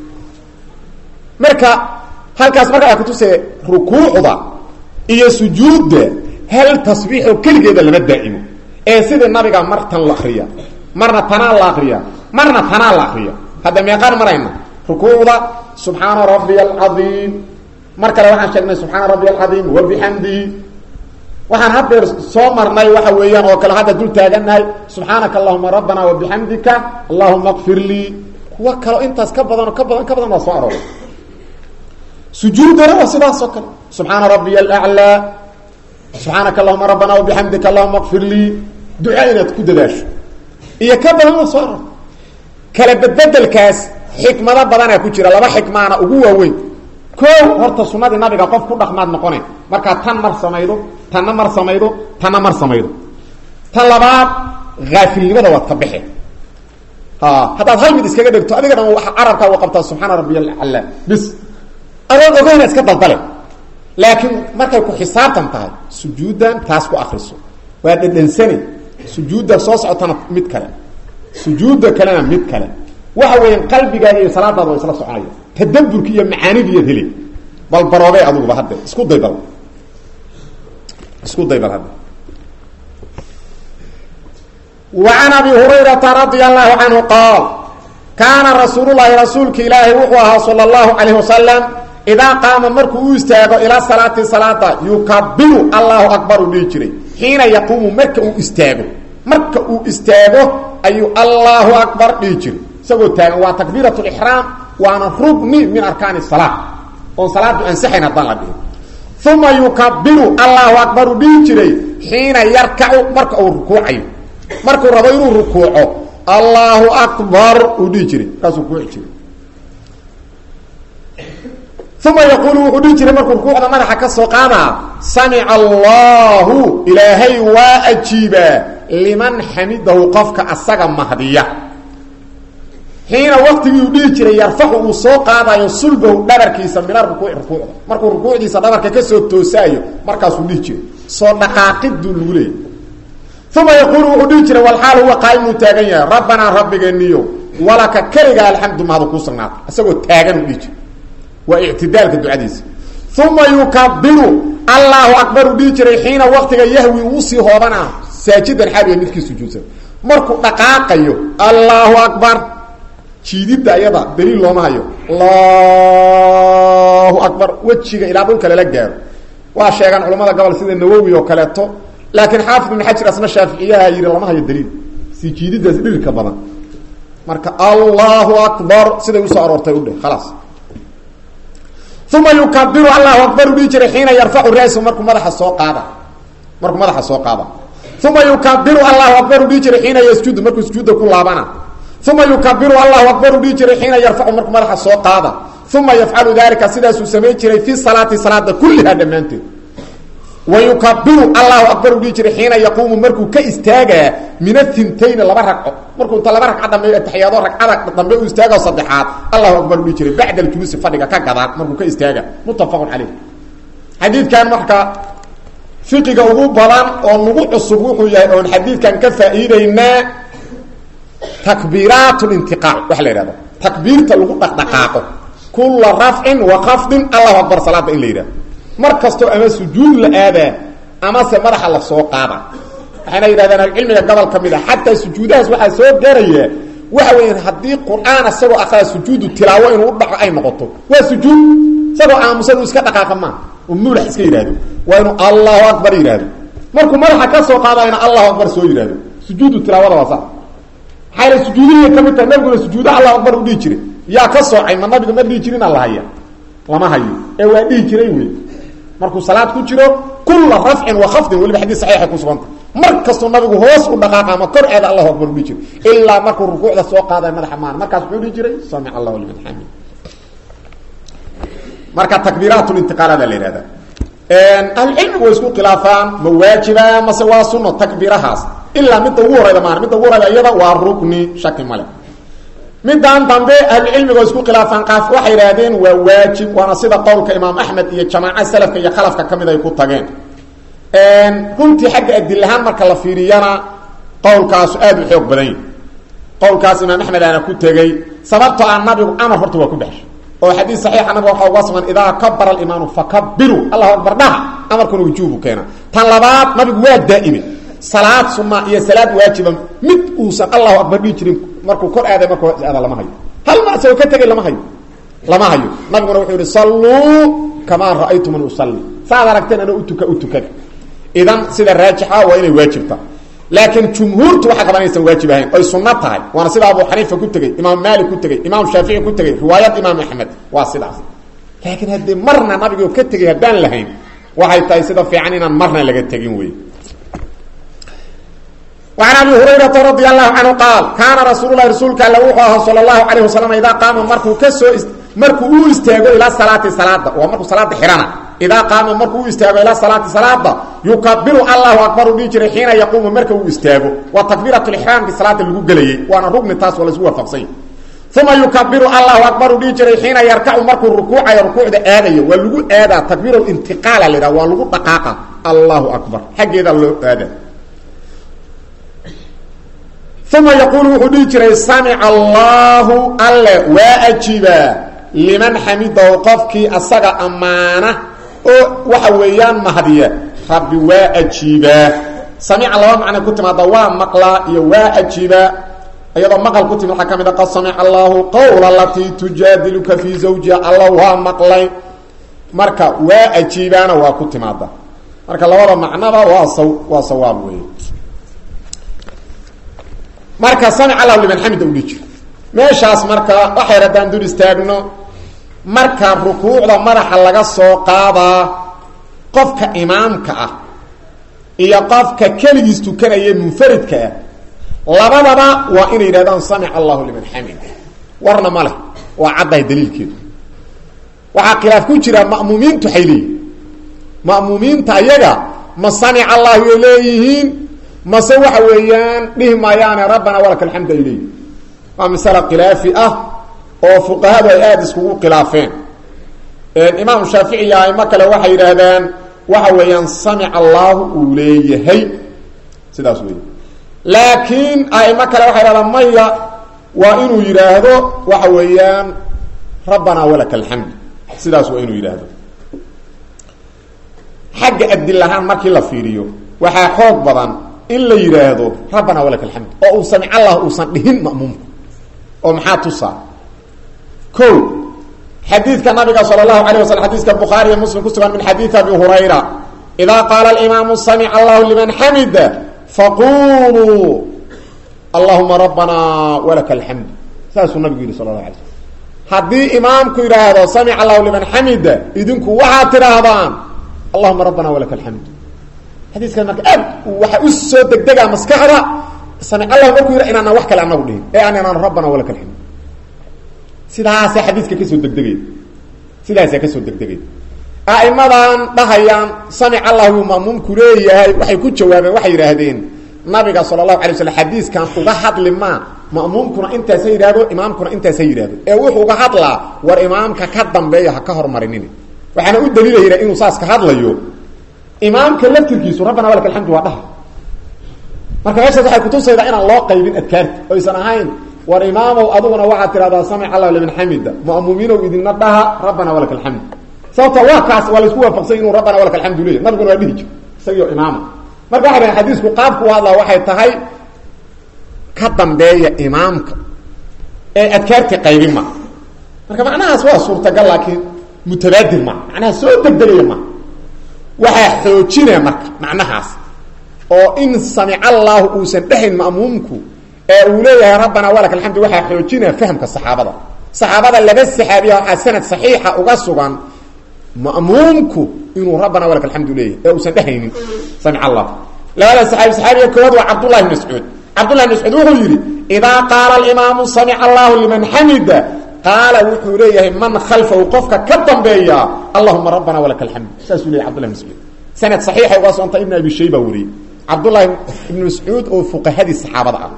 marka halkaas marka ay kutuse rukuucda iyo sujuudda hal tasbiixoo keligeeda lama daa'imo ee sidii nabiga mar tan la akriya marna tanaa la akriya marna tanaa la akriya hadda meeqaan marayna rukuucda subxaana rabbiya alcadiim mar kale waxaan sheegnay subxaana rabbiya alcadiim wabixamdihi waxaan haddeer soo marnay waxa weeyaan oo kale hadda dul taagannahay subxaanaka allahuma rabbana wabixamdika allahuma kfir lii kuwa kaleo intaas ka badan oo ka badan ka badan waa soo arooray sujuudana waa sidaas oo kale subxaana rabbiya alaclaa subxaanaka allahuma rabbana wabixamdika allahuma kfir lii duca inaad ku dadaasho iyo ka badan waa soo aroor kala bedbedelkaas xikmado badanaa ku jira laba xikmaana ugu waaweyn ko horta sunadii nabiga qof ku dhaqmaad noqone markaa tan mar samaydo tanna mar samaydo tanna mar samaydo tan labaad haafilnimada waad ka baxe haddaad hal mid iskaga dhegto adiga dhan carabkaa wa qabtaa subxaana rabbiy alcala bis adoon ogeyna iska daldale laakiin markay ku xisaabtan tahay sujuuddan taas ku akriso waa dhedhansani sujuudda soo socotana mid kale sujuudda kalena mid kale waxa weeyaan qalbigaada iyo salaadaada waa isla soconaya tadabburki iyo macaanidiiyaad heli bal baroobey adiguba hadde isku day bal isku day bal hadda وعن أبي هريرة رضي الله عنه قال كان رسول الله رسولك إلهي وحوها صلى الله عليه وسلم إذا قام مركو استاغو إلى صلاة صلاة يكبر الله أكبر ليجري حين يقوم مركو استاغو مركو استاغو أي الله أكبر ليجري سوى تاغو وتكبيرة الإحرام وانا ركن من أركان الصلاة وصلاة أنسحنا الضالة به ثم يكبر الله أكبر ليجري حين يركع مركو ركوعي markuu rabo inuu rukuuco allahu akbar uu dhihi jiray kaasuu rukuuci jiray uma yaquulu wuxuu dhihi jiray markuu rukuucda madaxa ka soo qaadaa samica allahu ilaahay waa ajiibaa liman xamidahu qofka asaga mahdiya xiina waqtigii uu dhihi jiray yarfacu uu soo qaadayo sulbahu dhabarkiisa mina rukuuci rukuucda markuu rukuucdiisa dhabarka kasoo toosaayo markaasuu dhihi jiray soo dhaqaaqiduu lagu leeyay uma yaquulu wuxuu dhihi jiray walxaal huwa qaa'imuu taagan yahay rabbanaa rabbigeeniyo walaka keliga alxamdu mahadu kuu sugnaata isagoo taagan u dhihi jiray waa ictidaalka ducadiisa uma yukabiru allahu akbar uu dhihi jiray xiina waqtiga yahwi uusii hoobanaa saajidan xaaliya midkii sujuudsan markuu dhaqaaqayo allahu akbar jiididda ayada daliil looma hayo allahu akbar wejiga ilaa dhulka lala gaaro waa sheegaan culamada gobol sida nawowi oo kaleeto laakiin xaafid ibn xajar asna shaaficiyaha yidhi lama hayo daliil si jiididaas dhirirka badan marka allahu akbar siday usoo aroortay udheh khalaas uma yukabiru allahu akbar u dhihi jiray xiina yarfacu rasu markuu madaxa soo qaada markuu madaxa soo qaada uma yukabiru allahu akbar u dhihi jiray xiina yasjudu markuu sujuudda ku laabana uma yukabiru allahu akbar u dhihi jiray xiina yarfacu markuu madaxa soo qaada uma yafcalu dalika sidaasuu samayn jiray fi salaati salaada kulliha dhammaanteed wayukabiru allahu akbar u dhihi jiray xiina yaquumu markuu ka istaagaa min athintayni laba ragco markuu inta laba ragca dambe ataxiyaado ragcada dambe uu istaago saddexaad allahu akbar u dhihi jiray bacda aljuluusi fadhiga ka gadaan markuu ka istaaga muttafaqun caleyh xadiidkan marka fiqiga ugu badan oo nagu cusub wuxuu yahay oon xadiidkan ka faa'iideynaa takbiiraat lintiqaal waxa la yidhahdo takbiirta lagu dhaqdhaqaaqo kula rafcin wa khafdin allahu akbar salaada in la yidhahdo mar kastoo ama sujuud la aadaa amase madaxa la soo qaada waxayna yidhahdaan alcilmiga gobol ka mid a xataa sujuudahaas waxaa soo garaya waxa weya haddii qur-aan isagoo akraa sujuudu tilaawo inuu u dhaco ay noqoto waa sujuud isagoo aamusadu iska dhaqaaqa maa oo muulax iska yidhahdo waa inuu allahu akbar yidhahdo markuu madaxa ka soo qaadayna allahu akbar soo yidhahdo sujuudu tilaawada waa saa maxayna sujuudihii ka mid tahay nabiguna sujuudaha allahu akbar u dhihi jiray yaa ka soocay ma nabiga ma dhihi jirin alla haya lama hayo ee waa dhihi jiray wey markuu salaad ku jiro kula rafcin wa khafdin weliba xadiis saxiixay ku suganta mar kastoo nabigu hoos u dhaqaaqa ama kor eeda allahu akbar u dhihi jiray ilaa markuu rukuucda soo qaadaya madaxa maan markaas muxuu dhihi jiray samic allahu liman xamid marka takbiiraat lintiqaalada la yihahda ahlucilmigu way isku khilaafaan ma waajiba mase waa suno takbiirahaas ilaa midda ugu horeyda maan midda ugu horeyda iyada waa rukni shaki male midaan dambe ahlucilmiga way isku khilaafaan qaaf waxay yidhaahdeen waa waajib waana sida qowlka imaam axmed iyo jamaaca salafka iyo khalafka kamid ay ku tageen runtii xagga adilahaan marka la fiiriyana qowlkaasu aad u xoog badan yahi qowlkaas imaam axmed aana ku tegey sababtoo ah nabigu amar horta waa ku baxshay oo xadiis saxiixa nabiga waxaa uga sugan idaa kabara alimaamu fakabiru allahu akbar dhaha amarkuna wujuubu keena tan labaad nabigu waa daa'ime salaad sunna iyo salaad waajiba mid uusan allahu akbar dhihi jirin markuu kor aaday markuu aada lama hayo hal mar isagoo ka tegay lama hayo lama hayo nabiguna wuxuu yihi salluu kamaa ra'aytumani usalli saad aragteen ana utuka u tukada idan sida raajixa waa inay waajibta laakiin jumhuurtu waxaa qaban inaysan waajib ahayn oy sunno tahay waana sida abu xaniifa ku tegey imaam maalik ku tegey imaam shaafici ku tegey riwaayad imaam axmed waa sidaas laakiin haddii marna nabigoo ka tegay haddaan lahayn waxay tahay sida fiican inaan marna laga tegin wey وعن أبي هريرة رضي الله عنه قال كان رsuل الhi رasuulka all وuu صلى الله عليه وسلم idaa qaama markuu kasoo markuu u istaago ilaa salaati salaada waa markuu salaada xihana idaa qaama markuu u istaago ilaa salaati salaada yukabiru allahu akbar u dhihi jiray xiina yaquumu marka uu istaago waa takbiiraة اxraamki salaada lagu gelayey waana rugni taas waa laisku waafaqsanya uma yukabiru allahu akbar u dhihi jiray xiina yarkacu markuu rukuucayo rukuucda aadayo waa lagu aadaa takbiir intiqaala la waa lagu dhaqaaqa allahu akbar xaggeeda loo aada uma yaquulu wuxuu dhihi jiray samica allaahu alle waa ajiibaa liman xamidahu qofkii asaga ammaana oo waxa weeyaan mahdiya rabbi waa ajiibaa samica laba macnay ku timaada waa maqlaa iyo waa ajiibaa iyadoo maqal ku timid waxaa ka mid a qad samica allaahu qowla alatii tujaadiluka fii zawjiha alla waa maqlay marka waa ajiibaana waa ku timaada marka labada macnaba waa saw waa sawaab weeye marka samic allahu liman xamida u dhihi jiro meeshaas marka waxay haddaan dul istaagno marka rukuucda madaxa laga soo qaadaa qofka imaamka ah iyo qofka keligiis tukanaya munfaridka ah labadaba waa inay yidhahdaan samic allahu liman xamida warna ma leh waa caddahay daliilkeedu waxaa khilaaf ku jira ma'muumiintu waxay leeyihin ma'muumiinta ayaga ma samic allahu ay leeyihiin mase waxa weeyaan dhihi maayaane rabbana walaka alxamd ay leeyihin waa masale khilaafi ah oo fuqahadu ay aada iskugu khilaafeen imaam shaafici iyo aimo kale waxay yidhaahdaan waxa weeyaan samic allaahu uu leeyahay sidaas wey laakiin aimo kale waxay yidhahdaan maya waa inuu yidhaahdo waxa weeyaan rabbana walaka alxamd sidaas waa inuu yidhaahdo xagga adilahaan markii la fiiriyo waxaa xoog badan in la yidhaahdo rabbana walaka alxamd oo uu samic allah uusan dhihin ma'muumku oo maxaa tusaa ko xadiidka nabiga sala allahu alayh waslam xadiiska bukhaari iyo muslim ku sugan min xadiidi abi hurayra idaa qaala alimaamu samic allahu liman xamida faquluu allahuma rabbana walaka alxamd saasuu nabigu yidhi sala allah alay slm haddii imaamku yidhaahdo samic allahu liman xamida idinku waxaad tidhaahdaan allahuma rabbana walaka alxamd xadiiskan marka aad waxa u soo degdegaa maskaxda samic allah markuu yidha inaanaan wax kale anagu dhihin ee aan inaan rabbana walaka alxamd sidaasa xadiiska kasoo degdegay sidaasaa kasoo degdegay a'imadan dhahayaan samic allahu ma'muumku leeyahay waxay ku jawaabeen waxay yidhaahdeen nabiga sala allahu alay waslam xadiiskan uga hadli maa ma'muumkuna intaasa yidhahdo imaamkuna intaasa yidhahdo ee wuxuu uga hadlaa war imaamka ka dambeeya ha ka hormarinin waxaana u daliilayna inuu saas ka hadlayo imaamka laftirkiisu rabbana walaka alxamdu waa dhaha marka meeshaas waxay kutusaydaa inaan loo qaybin adkaarta oysan ahayn war imaamow aduguna waxaad tidhahdaa samic allah liman xamida ma'muumiinow idinna dhaha rabbana walaka alxamdu sababta waa kaas waa laisku waafaqsany inuu rabbana walaka alxamdu leeyahy nabiguna waa dhihi jir isagio imaama marka waxay dhahen xadiisku qaabku u hadlaa waxay tahay ka dambeeya imaamka ee adkaartii qaybin ma marka macnahaas waa suurtagal laakiin mutabaadir ma macnaha soo degdegaya ma waxaa xoojinaya marka macnahaas oo in samic allaahu uusan dhehayn ma'muumku ee uu leeyahay rabbana walaka alxamdu waxaa xoojinaya fahamka saxaabada saxaabada laba saxaabiya waxaa sanad saxiixa uga sugan ma'muumku inuu rabbana walaka alxamdu leeyahay ee uusan dhehaynin samic allah labada saxaabi saxaabiga koowaad waa cabdullahi bn mascuud cabdullahi bn mascuud wuxuu yidhi idaa qaala alimaamu samic allahu liman xamida qaala wuxuu leeyahay man khalfahu qofka ka dambeeya allahuma rabbana walaka alxamd saasuu leyahy cbdullahi bn mascuud sanad saxiixay uga soonta ibn abi shayba wariyey cabdullahi ibn mascuud oo fuqahadii saxaabada ah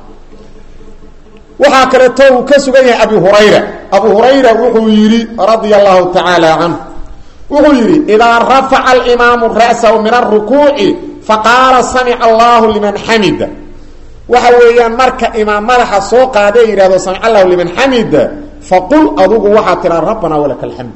waxaa kaleeto uu ka sugan yahay abi hurayra abu hurayra wuxuu yidhi radia allahu tacaala canhu wuxuu yidhi idaa rafaca alimaamu ra'sahu min arukuuci faqaala samic allahu liman xamida waxa weeyaan marka imaam madaxa soo qaadee yidhahdo samic allahu liman xamida faqul adugu waxaa tiraa rabbana walaka alxamd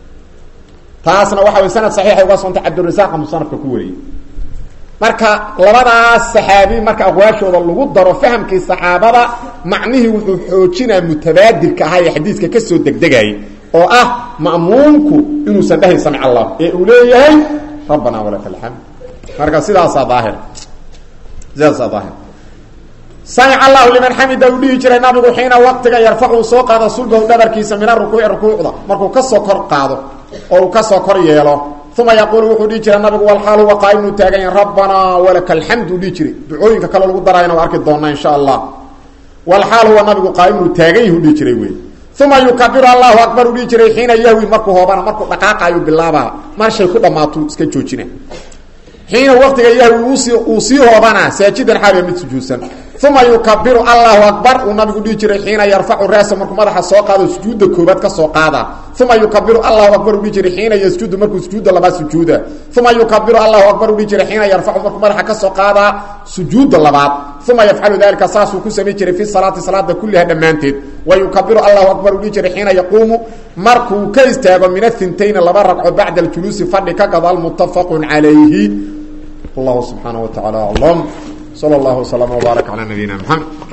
taasna waxa way sanad saxiixay uga soontay cabdirasaqa musanafka ku wariyey marka labadaas saxaabi marka aqwaashooda lagu daro fahamkii saxaabada macnihii wuxuu xoojinaa mutabaadirka ahaa ee xadiiska kasoo degdegayay oo ah ma'muumku inuusan dhahayn samic allah ee uu leeyahay rabbana walaka alxamd marka sidaasaa daahir sidaasaa daahir samic allahu liman xamida uu dhihi jiray nabigu xiina waqtiga yarfacu soo qaado sulbahu dhabarkiisa min arukuuci rukuucda markuu kasoo kor qaado oo uu kasoo kor yeelo uma yaquulu wuxuu dhihi jiray nabigu walxaal huwa qaa'imnu taagan yahay rabbanaa walaka alxamd uu dhihi jiray ducooyinka kale lagu darayana waa arki doonaa insha allah walxaal huwa nabigu qaa'imnu taagan yahi u dhihi jiray wey uma yukabiru allahu akbar uu dhihi jiray xiina yahwi markuu hoobana markuu dhaqaaqayu bilaabaa marshay ku dhammaatuu iska joojina xiina waqtiga yahwi usi uu sii hoobana saajidan xaaliya mid sujuudsan uma yukabiru allahu akbar uu nabigu dhihi jiray xiina yarfacu raasa markuu madaxa soo qaado sujuudda koobaad ka soo qaada uma yukabiru allahu akbar uu dhihi jiray xiina yasjudu markuu sujuudda labaad sujuuda uma yukabiru allahu akbar uu dhihi jiray xiina yarfacu markuu madaxa ka soo qaadaa sujuudda labaad uma yafcalu dalika saasuu ku samayn jiray fi salaati salaada kulliha dhammaanteed wa yukabiru allahu akbar uu dhihi jiray xiina yaquumu markuu ka istaago min athintayni laba ragco bacda aljuluusi fadhi ka gadaal muttafaqun calayhi wallahu subxaanaه wa taعala aclam slى اllah وslm وbaarak calى nabiyina mxamed